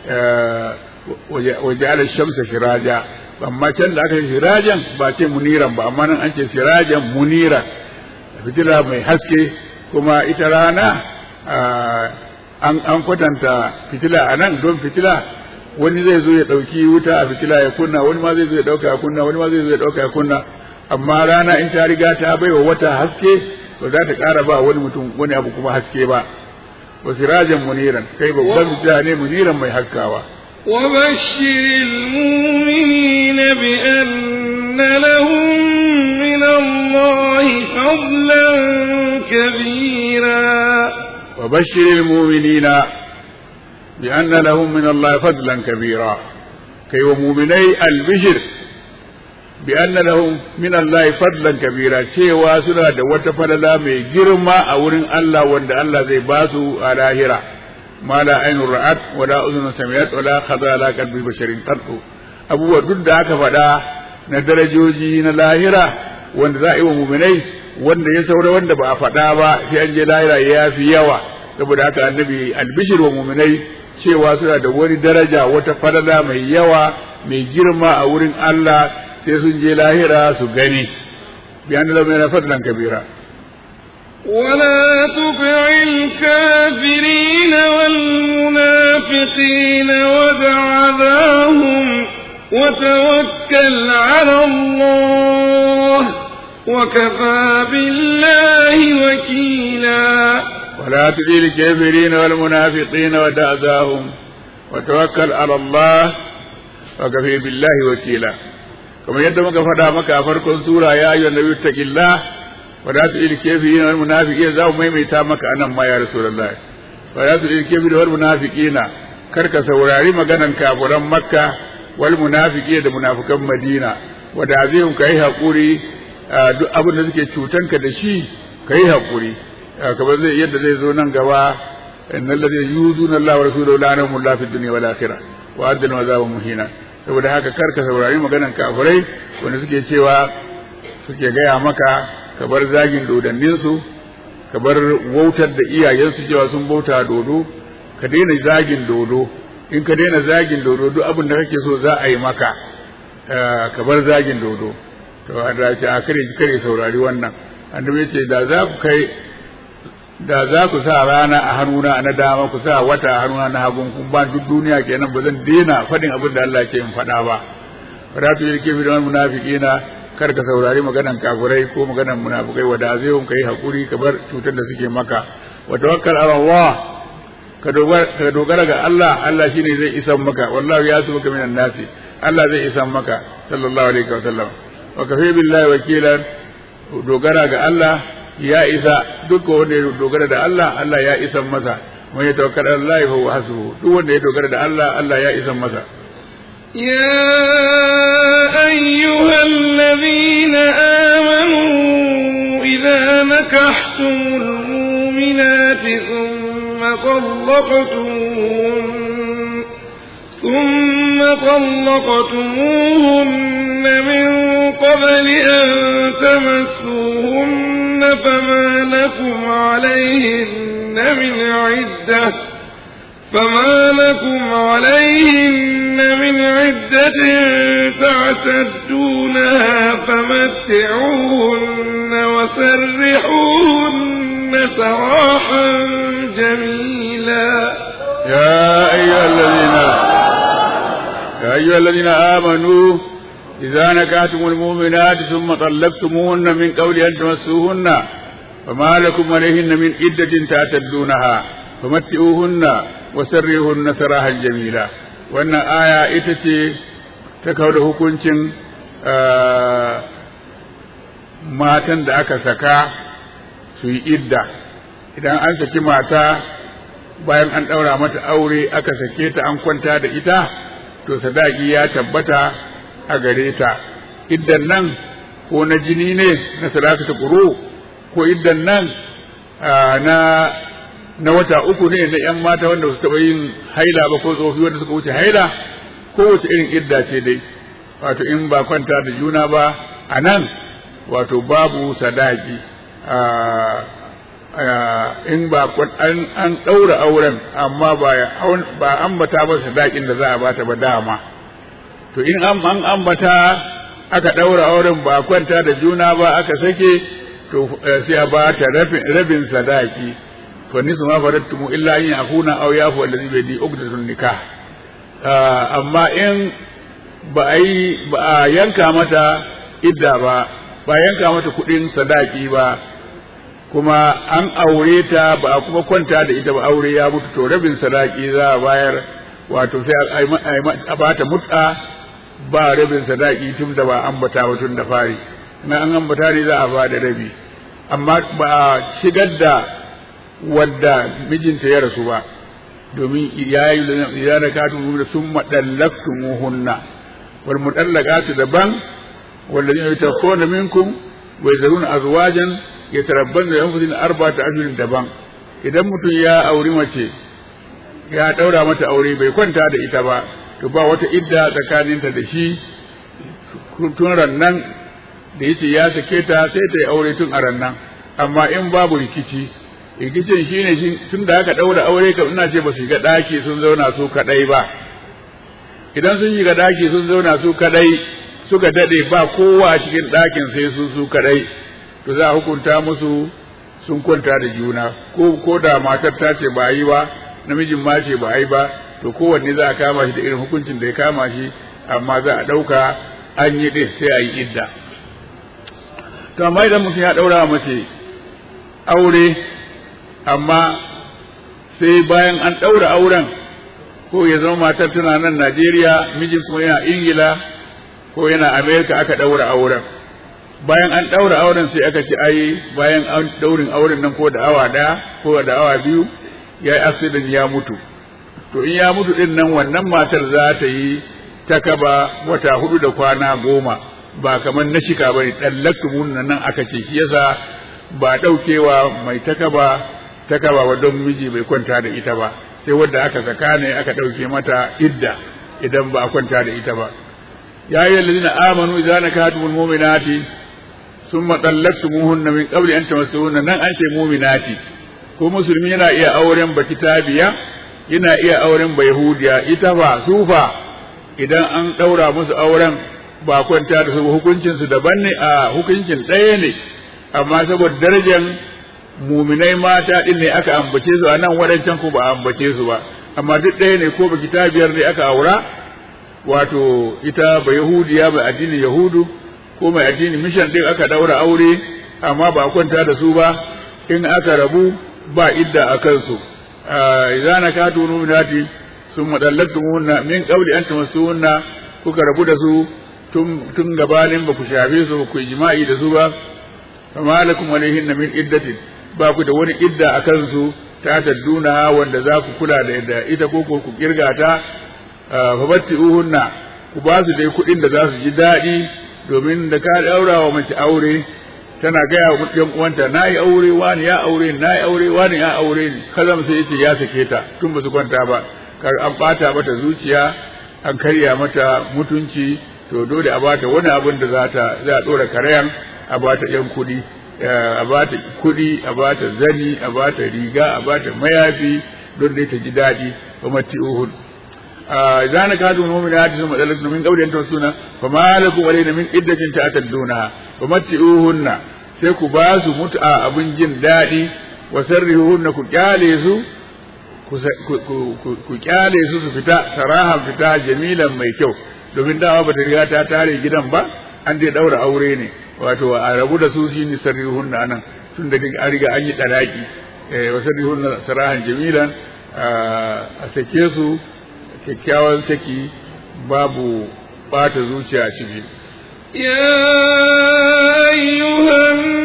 waje ala shamsa shiraja amma can da aka yi shirajan ba ce muniran ba amma nan an ce shirajan muniran fitila mai haske kuma ita rana an kwatanta fitila a nan don fitila wani zai zo ya ɗauki wuta a fitila ya kunna wani ma zai zo ya ɗauka ya kunna wani ma zai zo ya ɗauka ya kunna amma rana in ta riga ta bai wa wata haske ba za ta ƙara ba wani mutum wani abu kuma haske ba wa sirajan muniran kai babban fitila ne muniran mai haskawa وبشر المؤمنين بأن لهم من الله فضلا كبيرا وبشر المؤمنين بأن لهم من الله فضلا كبيرا كي ومؤمني البشر بأن لهم من الله فضلا كبيرا cewa suna da wata falala mai girma a wurin Allah wanda Allah zai ba su a lahira ma la ainun ra'at wa la uzun sami'at wa la khadha la qalbi basharin qattu abubuwa duk da aka faɗa na darajoji na lahira wanda za a yi wa muminai wanda ya saura wanda ba a faɗa ba sai an je lahira ya fi yawa saboda haka annabi albishir wa muminai cewa suna da wani daraja wata falala mai yawa mai girma a wurin Allah sai sun je lahira su gani bayan da mai fadlan kabira ولا تطع الكافرين والمنافقين ودع ذاهم وتوكل على الله وكفى بالله وكيلا ولا تطع الكافرين والمنافقين ودع ذاهم وتوكل على الله وكفى بالله وكيلا kamar yadda muka faɗa maka a farkon sura ya ayyuhan nabiyyu taqillah wa la tu'il kafirin wal munafiqin za mu maimaita maka anan ma ya rasulullahi wa la tu'il kafirin wal munafiqina kar ka saurari maganan kafiran makka wal munafiqin da munafikan madina wa da azihum kai hakuri duk abin da suke cutanka da shi kai hakuri kamar zai yadda zai zo nan gaba innal ladina yuzuna Allah wa rasulahu la'anahum Allah fid dunya wal akhirah wa adil azaban muhina saboda haka kar ka saurari maganan kafirai wanda suke cewa suke gaya maka ka bar zagin dodanninsu ka bar wautar da iyayensu cewa sun bauta dodo ka daina zagin dodo in ka daina zagin dodo duk abin da kake so za a yi maka ka bar zagin dodo to a ce a kare kare saurari wannan annabi ce da za ku kai da za ku sa rana a hannuna na dama ku sa wata a hannuna na hagun kun ba duk duniya kenan ba zan daina faɗin abin da Allah ke in faɗa ba fara tu yake bi da munafiqina kar ka saurari maganan kafirai ko maganan munafikai wa da zai kai hakuri ka bar cutar da suke maka wa tawakkal ala Allah ka dogara ka dogara ga Allah Allah shine zai isan maka wallahi ya su maka minan nasi Allah zai isan maka sallallahu alaihi wa sallam wa kafi billahi wakilan dogara ga Allah ya isa duk wanda ya dogara da Allah Allah ya isan masa man ya tawakkal ala Allah fa huwa hasbuhu duk wanda ya dogara da Allah Allah ya isan masa يا أيها الذين آمنوا إذا نكحتم المؤمنات ثم طلقتموهن ثم طلقتموهن من قبل أن تمسوهن فما لكم عليهن من عدة فما لكم عليهن من عدة تعتدونها فمتعوهن وسرحوهن سراحا جميلا يا أيها الذين يا أيها الذين آمنوا إذا نكحتم المؤمنات ثم طلقتموهن من قبل أن تمسوهن فما لكم عليهن من عدة تعتدونها فمتئوهن وسرهن سراحا جميلا وأن آية إتتي تكود hukuncin matan da aka saka su yi idda idan an saki mata bayan an ɗaura mata aure aka sake ta an kwanta da ita to sadaki ya tabbata a gare ta iddan nan ko na jini ne na sadakata ƙuru ko iddan nan na na wata uku ne na ‘yan mata wanda su taɓa yin haila ba ko tsofi wanda suka wuce haila ko wace irin idda ce dai wato in ba kwanta da juna ba a nan wato babu sadaki in ba an ɗaura auren amma ba ambata ba sadakin da za a bata ba dama to in an ambata aka ɗaura auren ba kwanta da juna ba aka sake to sai a ba ta rabin sadaki fa nisu ma farattumu illa in akuna aw yafu allazi bi yadi uqdatun nikah amma in ba a yi ba a yanka mata idda ba ba yanka mata kuɗin sadaki ba kuma an aure ta ba a kuma kwanta da ita ba aure ya mutu to rabin sadaki za a bayar wato sai a bata mut'a ba rabin sadaki tun da ba ambata ba tun da fari na an ambata ne za a ba da rabi amma ba a shigar da wadda mijinta ya rasu ba domin ya yi ya da katu da sun maɗallaktu muhunna wal mutallaqatu daban والذين يتوفون منكم ويذرون أزواجا يتربصن بأنفسهن أربعة أشهر daban idan mutum ya auri mace ya ɗaura mata aure bai kwanta da ita ba to ba wata idda tsakaninta da shi tun rannan da yace ya sake ta sai ta yi aure tun a rannan amma in babu rikici rikicin shine tun da aka ɗaura aure kam ina ce ba su shiga ɗaki sun zauna su kaɗai ba idan sun shiga ɗaki sun zauna su kaɗai suka dade ba kowa a cikin ɗakin sai su su kadai to za a hukunta musu sun kwanta da juna ko ko da matar ta ce ba yi ba namijin ma ce ba yi ba to kowanne za a kama shi da irin hukuncin da ya kama shi amma za a ɗauka an yi ɗin sai a yi idda to amma idan mutum ya ɗaura mace aure amma sai bayan an ɗaura auren ko ya zama matar tana nan Najeriya mijin kuma yana Ingila ko yana Amerika aka ɗaura auren bayan an ɗaura auren sai aka ce ai bayan an ɗaurin auren nan ko da awa ɗaya ko da awa biyu ya yi accident ya mutu to in ya mutu ɗin nan wannan matar za ta yi takaba wata hudu da kwana goma ba kamar na shika ba ne ɗallaktu nan aka ce shi yasa ba ɗaukewa mai takaba takaba wa don miji bai kwanta da ita ba sai wadda aka saka ne aka ɗauke mata idda idan ba a kwanta da ita ba يا أيها الذين آمنوا إذا نكحتم المؤمنات ثم طلقتموهن من قبل أن تمسوهن نن أنت مؤمنات ko musulmi yana iya auren ba kitabiya yana iya auren ba yahudiya ita fa sufa idan an ɗaura musu auren ba kwanta da su hukuncin su daban ne a hukuncin ɗaya ne amma saboda darajar muminai mata din ne aka ambace su a nan wadancan ko ba ambace su ba amma duk ɗaya ne ko ba kitabiyar ne aka aura wato ita ba yahudiya mai addinin yahudu ko mai addinin mishan din aka daura aure amma ba kwanta da su ba in aka rabu ba idda a kansu idan na ka tunu minati sun madallatu munna min qabli an tamassuhunna kuka rabu da su tun tun gabanin ba ku shafe su ku jima'i da su ba fama lakum alaihinna min iddatin ba ku da wani idda a kansu ta tadduna wanda za ku kula da ita ko ku kirga ta fabatti'uhunna ku ba su dai kuɗin da za su ji daɗi domin da ka ɗaura wa mace aure tana gaya wa ɗan uwanta na yi aure wani ya aure na yi aure wani ya aure ni kazam sai yace ya sake ta tun ba su kwanta ba kar an ɓata mata zuciya an karya mata mutunci to dole a bata wani abin da za ta za a ɗora karayan a bata ƴan kuɗi a bata kuɗi a bata zani a bata riga a bata mayafi don dai ta ji daɗi wa matti'uhun إذا نكادوا المؤمنات ثم طلقتم من قبل أن تمسونا فما لكم علينا من عدة تعتدونها ومتئوهن sai ku ba su mut'a abin jin daɗi wa sarrihuhunna ku kyale su ku kyale su su fita sarahan fita jamilan mai kyau domin dawa bata riga ta tare gidan ba an dai daura aure ne wato a rabu da su shine sarrihuhunna anan tun da an riga an yi dalaki wa sarrihuhunna sarahan jamilan a sake su kyakkyawan saki babu bata zuciya ciki يا أيها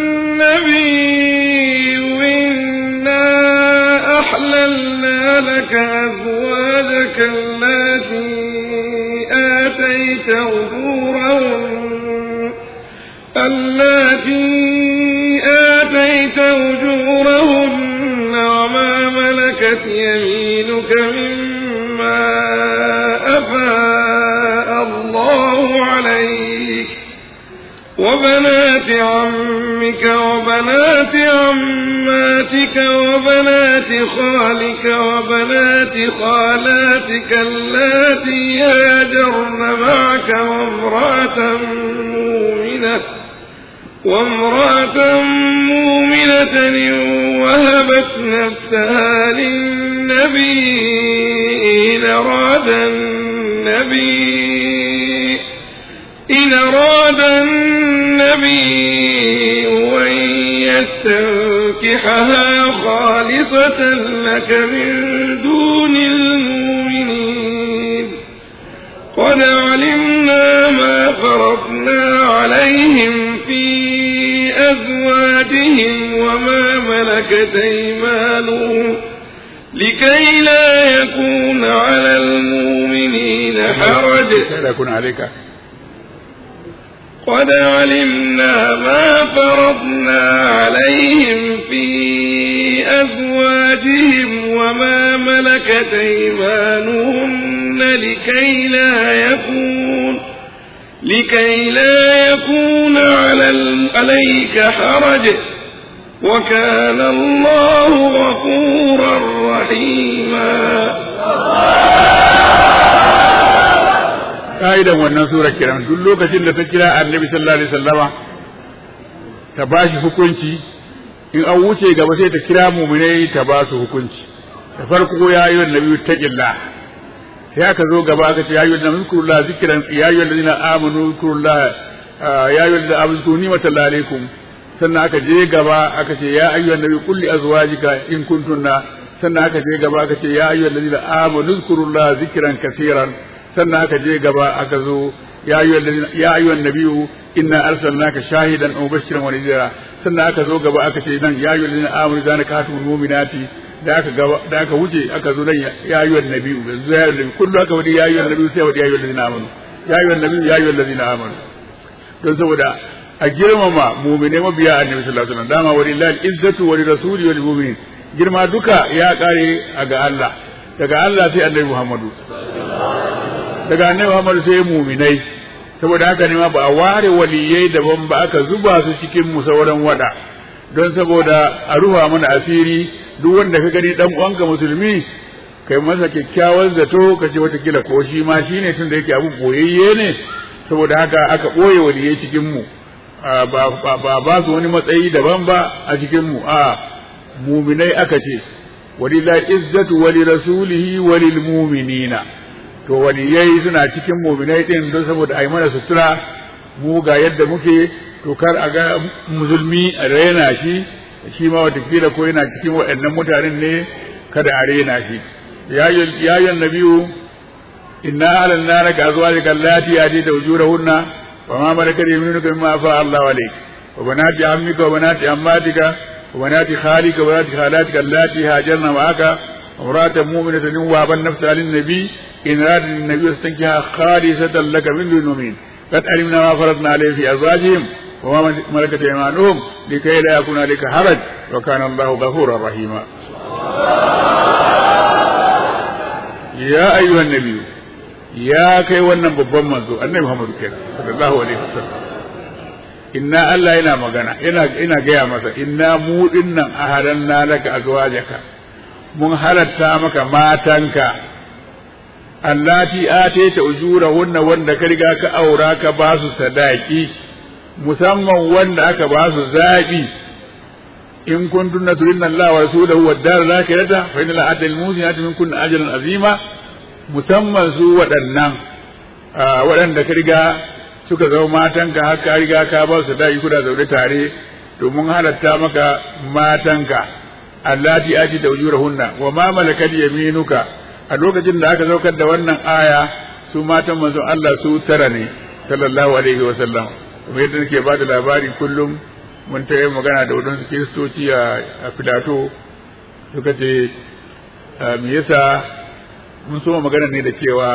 النبي إنا أحللنا لك أزواجك التي آتيت أجورهن التي آتيت أجورهن وما ملكت يمينك مما أفاء الله عليك وبنات عمك وبنات عماتك وبنات خالك وبنات خالاتك اللاتي هاجرن معك وامرأة مؤمنة وامرأة مؤمنة وهبت نفسها للنبي إن أراد النبي إن أراد النبي أن يستنكحها خالصة لك من دون المؤمنين قد علمنا ما فرضنا عليهم في أزواجهم وما ملكت أيمانهم لكي لا يكون على المؤمنين حرج لا يكون عليك قد علمنا ما فرضنا عليهم في أزواجهم وما ملكت أيمانهن لكي لا يكون لكي لا يكون على ال- عليك حرج وكان الله غفورا رحيما ka'idan wannan sura kiran duk lokacin da ta kira annabi sallallahu alaihi wasallama ta bashi hukunci in an wuce gaba sai ta kira mu'minai ta ba su hukunci da farko ya yi annabi taqillah sai aka zo gaba aka ce ya yi annabi zkurullah zikran ya yi alladhina amanu zkurullah ya yi alladhina amanu zkuru ni'matallahi alaikum sannan aka je gaba aka ce ya ayyuhan nabi qul li azwajika in kuntunna sannan aka je gaba aka ce ya ayyuhal ladina amanu zkurullah zikran kaseeran sannan aka je gaba aka zo ya ayyuhal ladina ya ayyuhan nabiyyu inna arsalnaka shahidan wa mubashiran wa nadhira sannan aka zo gaba aka ce nan ya ayyuhal ladina amanu idza nakatumul mu'minati da aka gaba da aka wuce aka zo nan ya ayyuhan nabiyyu yanzu ya ayyuhan nabiyyu kullu aka wadi ya ayyuhan nabiyyu sai wadi ya ayyuhal ladina amanu ya ayyuhan nabiyyu ya ayyuhal ladina amanu don saboda a girmama mumine mabiya annabi sallallahu alaihi wasallam dama walillahi izzatu wa lirasuli wal mu'minin girma duka ya kare a ga Allah daga Allah sai annabi Muhammadu daga annabi Muhammadu sai muminai saboda haka ne ma ba a ware waliyai daban ba aka zuba su cikin mu sauran wada don saboda a ruha mana asiri duk wanda ka gani dan uwanka musulmi kai masa kyakkyawan zato ka ce watakila ko shi ma shine tun da yake abu boyayye ne saboda haka aka ɓoye waliyai cikin mu ba ba su wani matsayi daban ba a cikin mu a muminai aka ce walillahi izzatu wali rasulihi walil mu'minina to waliyai suna cikin muminai din don saboda ai mana sutura mu ga yadda muke to kar a ga musulmi a raina shi shi ma watakila ko yana cikin waɗannan mutanen ne kada a raina shi ya yi nabiyu inna alanna laka azwajaka allati atita ujurahunna wa ma malakat yaminuka mimma afa Allahu alayk wa banati ammika wa banati ammatika wa banati khalika wa banati khalatika allati hajarna ma'aka امرأة مؤمنة وهبت نفسها للنبي إن أراد النبي يستنكها خالصة لك من دون المؤمنين قد علمنا ما فرضنا عليه في أزواجهم وما ملكت أيمانهم لكي لا يكون عليك حرج وكان الله غفورا رحيما يا أيها النبي ya kai wannan babban manzo annabi Muhammad kenan sallallahu alaihi wasallam inna Allah yana magana ina ina gaya masa inna mu dinnan ahadanna laka azwajaka mun halatta maka matanka allati atayta ujurahunna wanda ka riga ka aura ka ba su sadaki musamman wanda aka ba su zabi in kuntunna turidna Allah wa rasulahu wad dar al-akhirata fa inna la adal musinati minkum ajran azima musamman su waɗannan waɗanda ka riga suka zama matanka har ka riga ka ba su sadaki kuna zaune tare to mun halatta maka matanka allati ati tawjurahunna wa ma malakat yaminuka a lokacin da aka saukar da wannan aya su matan manzon Allah su tara ne sallallahu alaihi wa sallam kuma yadda nake ba da labari kullum mun ta yi magana da wadansu kiristoci a filato suka ce me yasa mun so magana ne da cewa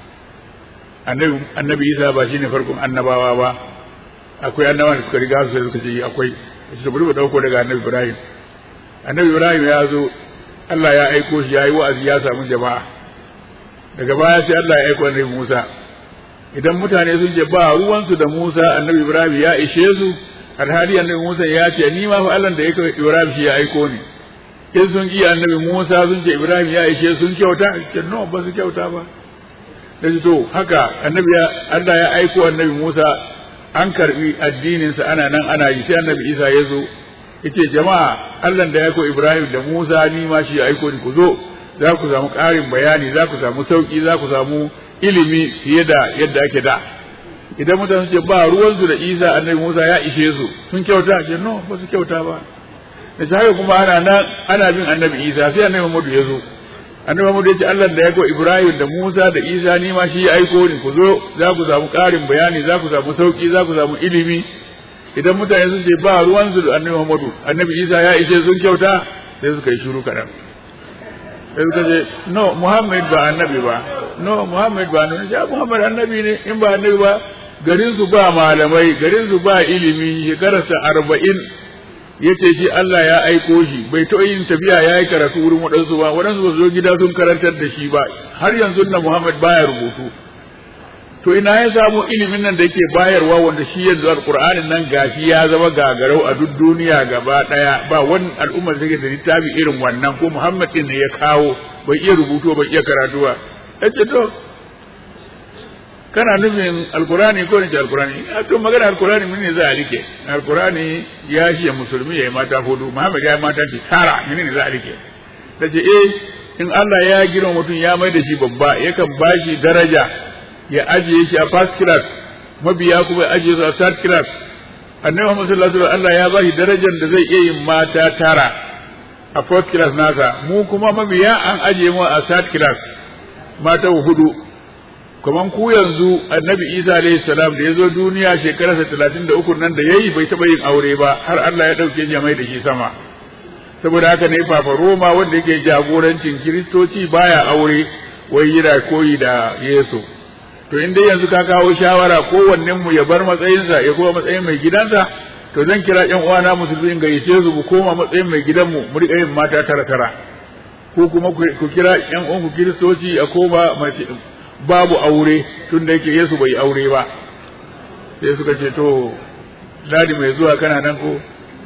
annabi isa ba shine farkon annabawa ba akwai annabawa da suka riga su sai suka ce akwai su bari mu dauko daga annabi ibrahim annabi ibrahim ya zo Allah ya aiko shi ya yi wa'azi ya samu jama'a daga baya sai Allah ya aiko annabi Musa idan mutane sun ce ba ruwansu da Musa annabi Ibrahim ya ishe su alhali annabi Musa ya ce ni ma fa Allah da ya aiko Ibrahim shi ya aiko ni in sun ki annabi Musa sun ce Ibrahim ya ishe sun kyauta ce no ba su kyauta ba da to haka annabi Allah ya aiko annabi Musa an karbi addinin sa ana nan ana yi sai annabi Isa ya zo yace jama'a Allah da ya aiko Ibrahim da Musa ni ma shi ya aiko ni ku zo za ku samu ƙarin bayani za ku samu sauki za ku samu ilimi fiye da yadda ake da idan mutane ce ba ruwansu da Isa annabi Musa ya ishe su sun kyauta ce no ba su kyauta ba da haka kuma ana nan ana bin annabi Isa sai annabi Muhammadu ya zo annabi Muhammadu ya ce Allah da ya aiko Ibrahim da Musa da Isa ni ma shi ya aiko ni ku zo za ku samu ƙarin bayani za ku samu sauki za ku samu ilimi idan mutane sun ce ba ruwan su da annabi Muhammadu annabi Isa ya ishe sun kyauta sai suka yi shiru kaɗan sai suka ce no Muhammad ba annabi ba no Muhammad ba annabi ya Muhammad annabi ne in ba annabi ba garin su ba malamai garin su ba ilimi shekararsa arba'in ya ce shi Allah ya aiko shi bai taɓa yin tafiya ya yi karatu wurin waɗansu ba waɗansu ba su zo gida sun karantar da shi ba har yanzu na Muhammad baya rubutu to ina ya samu ilimin nan da yake bayarwa wanda shi yanzu alqur'anin nan gashi ya zama gagarau a duk duniya gaba daya ba wani al'ummar da take da littafi irin wannan ko Muhammad din ne ya kawo bai iya rubutu bai iya karatu ba yace to kana nufin alqur'ani ko ne alqur'ani to magana alqur'ani mun ne za a rike alqur'ani ya shi musulmi ya yi mata hudu Muhammad ya yi mata ki tara mun ne za a rike dace eh in Allah ya girma mutum ya mai da shi babba yakan bashi daraja ya ajiye shi a first class mabiya kuma ya ajiye su a third class annabi Muhammad sallallahu alaihi wasallam Allah ya ba shi darajar da zai iya yin mata tara a fourth class nasa mu kuma mabiya an ajiye mu a third class mata hudu kaman ku yanzu annabi Isa alaihi salam da ya zo duniya shekararsa talatin da uku nan da yayi bai taɓa yin aure ba har Allah ya ɗauke shi mai da shi sama saboda haka ne Papa Roma wanda yake jagorancin Kiristoci baya aure wai yana koyi da Yesu to in dai yanzu ka kawo shawara kowannen mu ya bar matsayinsa ya koma matsayin mai gidansa to zan kira ƴan uwana musulmi in gayyace su mu koma matsayin mai gidanmu mu riƙa yin mata tara tara ko kuma ku kira ƴan uwan ku kiristoci a koma mace babu aure tun da yake Yesu bai aure ba sai suka ce to ladi mai zuwa kana nan ko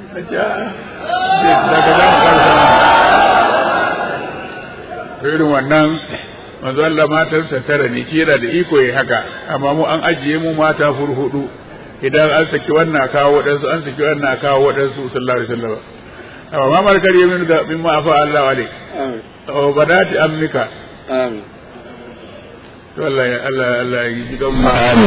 irin wannan manzo Allah matarsa tara ne shi yana da iko yayi haka amma mu an ajiye mu mata hurhudu idan an saki wannan kawo wadansu an saki wannan kawo wadansu sallallahu alaihi wasallam amma ma markar yamin da mimma afa Allah wale amin badati amnika amin to Allah ya Allah Allah ya ji gan mu amin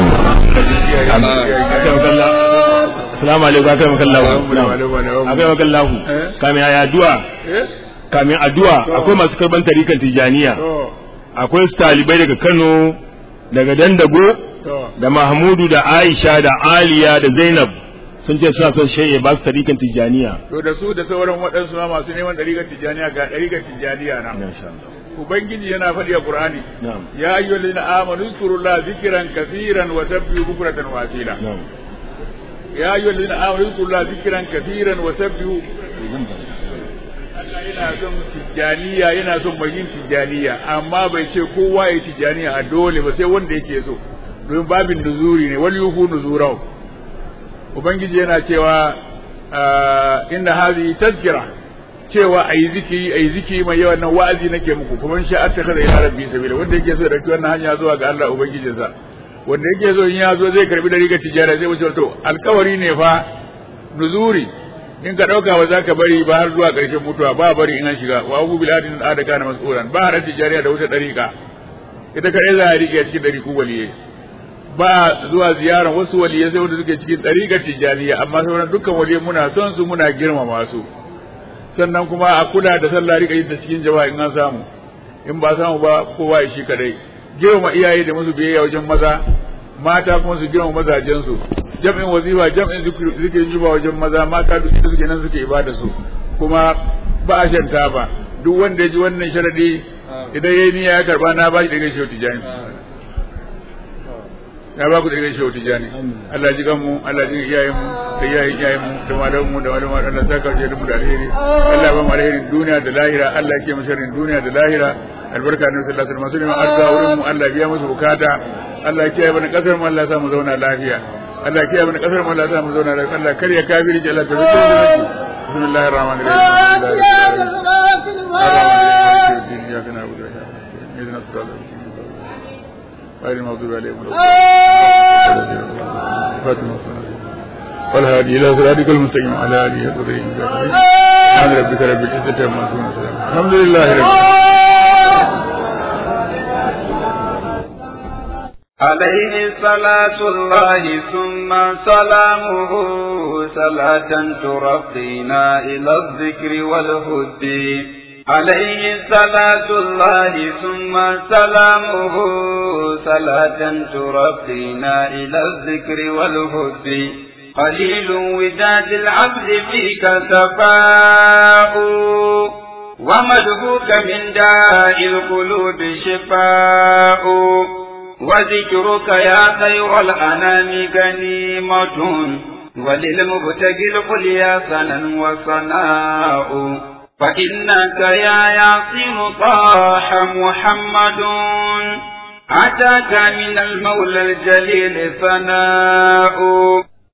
assalamu alaikum akai makallahu akai makallahu kamin ayi addu'a kamin addu'a akwai masu karban tarikan tijaniya akwai su talibai daga Kano daga Dandago da Mahmudu da Aisha da Aliya da Zainab sun ce suna son shayye ba su tarikan tijaniya to da su da sauran waɗansu ma masu neman tarikan tijaniya ga tarikan tijaniya na ubangiji yana faɗi a qur'ani ya ayyuhal ladina amanu zkurullaha zikran kaseeran wa sabbihu bukratan wa asila ya ayyuhal ladina amanu zkurullaha zikran kaseeran wa sabbihu Allah yana son tijjaniya yana son mai yin tijjaniya amma bai ce kowa ya tijjaniya a dole ba sai wanda yake so domin babin nuzuri ne wal yuhu nuzurau ubangiji yana cewa inna hadhihi tazkira cewa ayi zikiri ayi zikiri mai yawan nan wa'azi nake muku kuma sha Allah kada ila rabbi sabila wanda yake so ya dauki wannan hanya zuwa ga Allah ubangijinsa wanda yake so in ya zo zai karbi da riga tijara zai wuce to alkawari ne fa nuzuri in ka dauka ba za ka bari ba har zuwa karshen mutuwa ba bari in an shiga wa abu bil adin da kana mas'ulan ba har tijariya da wuce dariqa ita kadai za a rike cikin dariku waliyai ba zuwa ziyarar wasu waliyai sai wanda suke cikin dariƙar tijaniya amma sauran dukkan waliyai muna son su muna girmama su sannan kuma a kula da sallah rika yin ta cikin jama'a in an samu in ba samu ba kowa ya shi kadai girma iyaye da musu biyayya wajen maza mata kuma su girma mazajen su jam'in wazifa jam'in zikirin juba wajen maza mata duk da suke nan suke ibada su kuma ba a shanta ba duk wanda ya ji wannan sharadi idan yayi niyya ya karba na ba shi daga shi tijani ya ba ku da gaishe wata jani Allah ji mu Allah ji iyayen mu da iyayen iyayen mu da malaman mu da malaman Allah saka je da mu da alheri Allah ba mu alherin duniya da lahira Allah ke mu sharrin duniya da lahira albarka ne sallallahu alaihi wasallam arza wurin mu Allah biya musu bukata Allah ke bana kasar mu Allah sa mu zauna lafiya Allah ke bana kasar mu Allah sa mu zauna lafiya Allah kar ya kafiri ji Allah ta zuke da bismillahir rahmanir rahim ya kana abu da ya غير المغضوب عليهم ولا فاتمة والهادي إلى صراطك المستقيم على آله وصحبه سبحان ربك رب العزة عما يصفون الحمد لله رب عليه صلاة الله ثم سلامه صلاة ترقينا إلى الذكر والهدي عليه صلاة الله ثم سلامه صلاة ترقينا إلى الذكر والهدي قليل وداد العبد فيك سفاء ومدهوك من داء القلوب شفاء وذكرك يا خير الأنام غنيمة وللمبتغي القليا سنا وصناء فإنك يا ياسين طاح محمد أتاك من المولى الجليل ثناء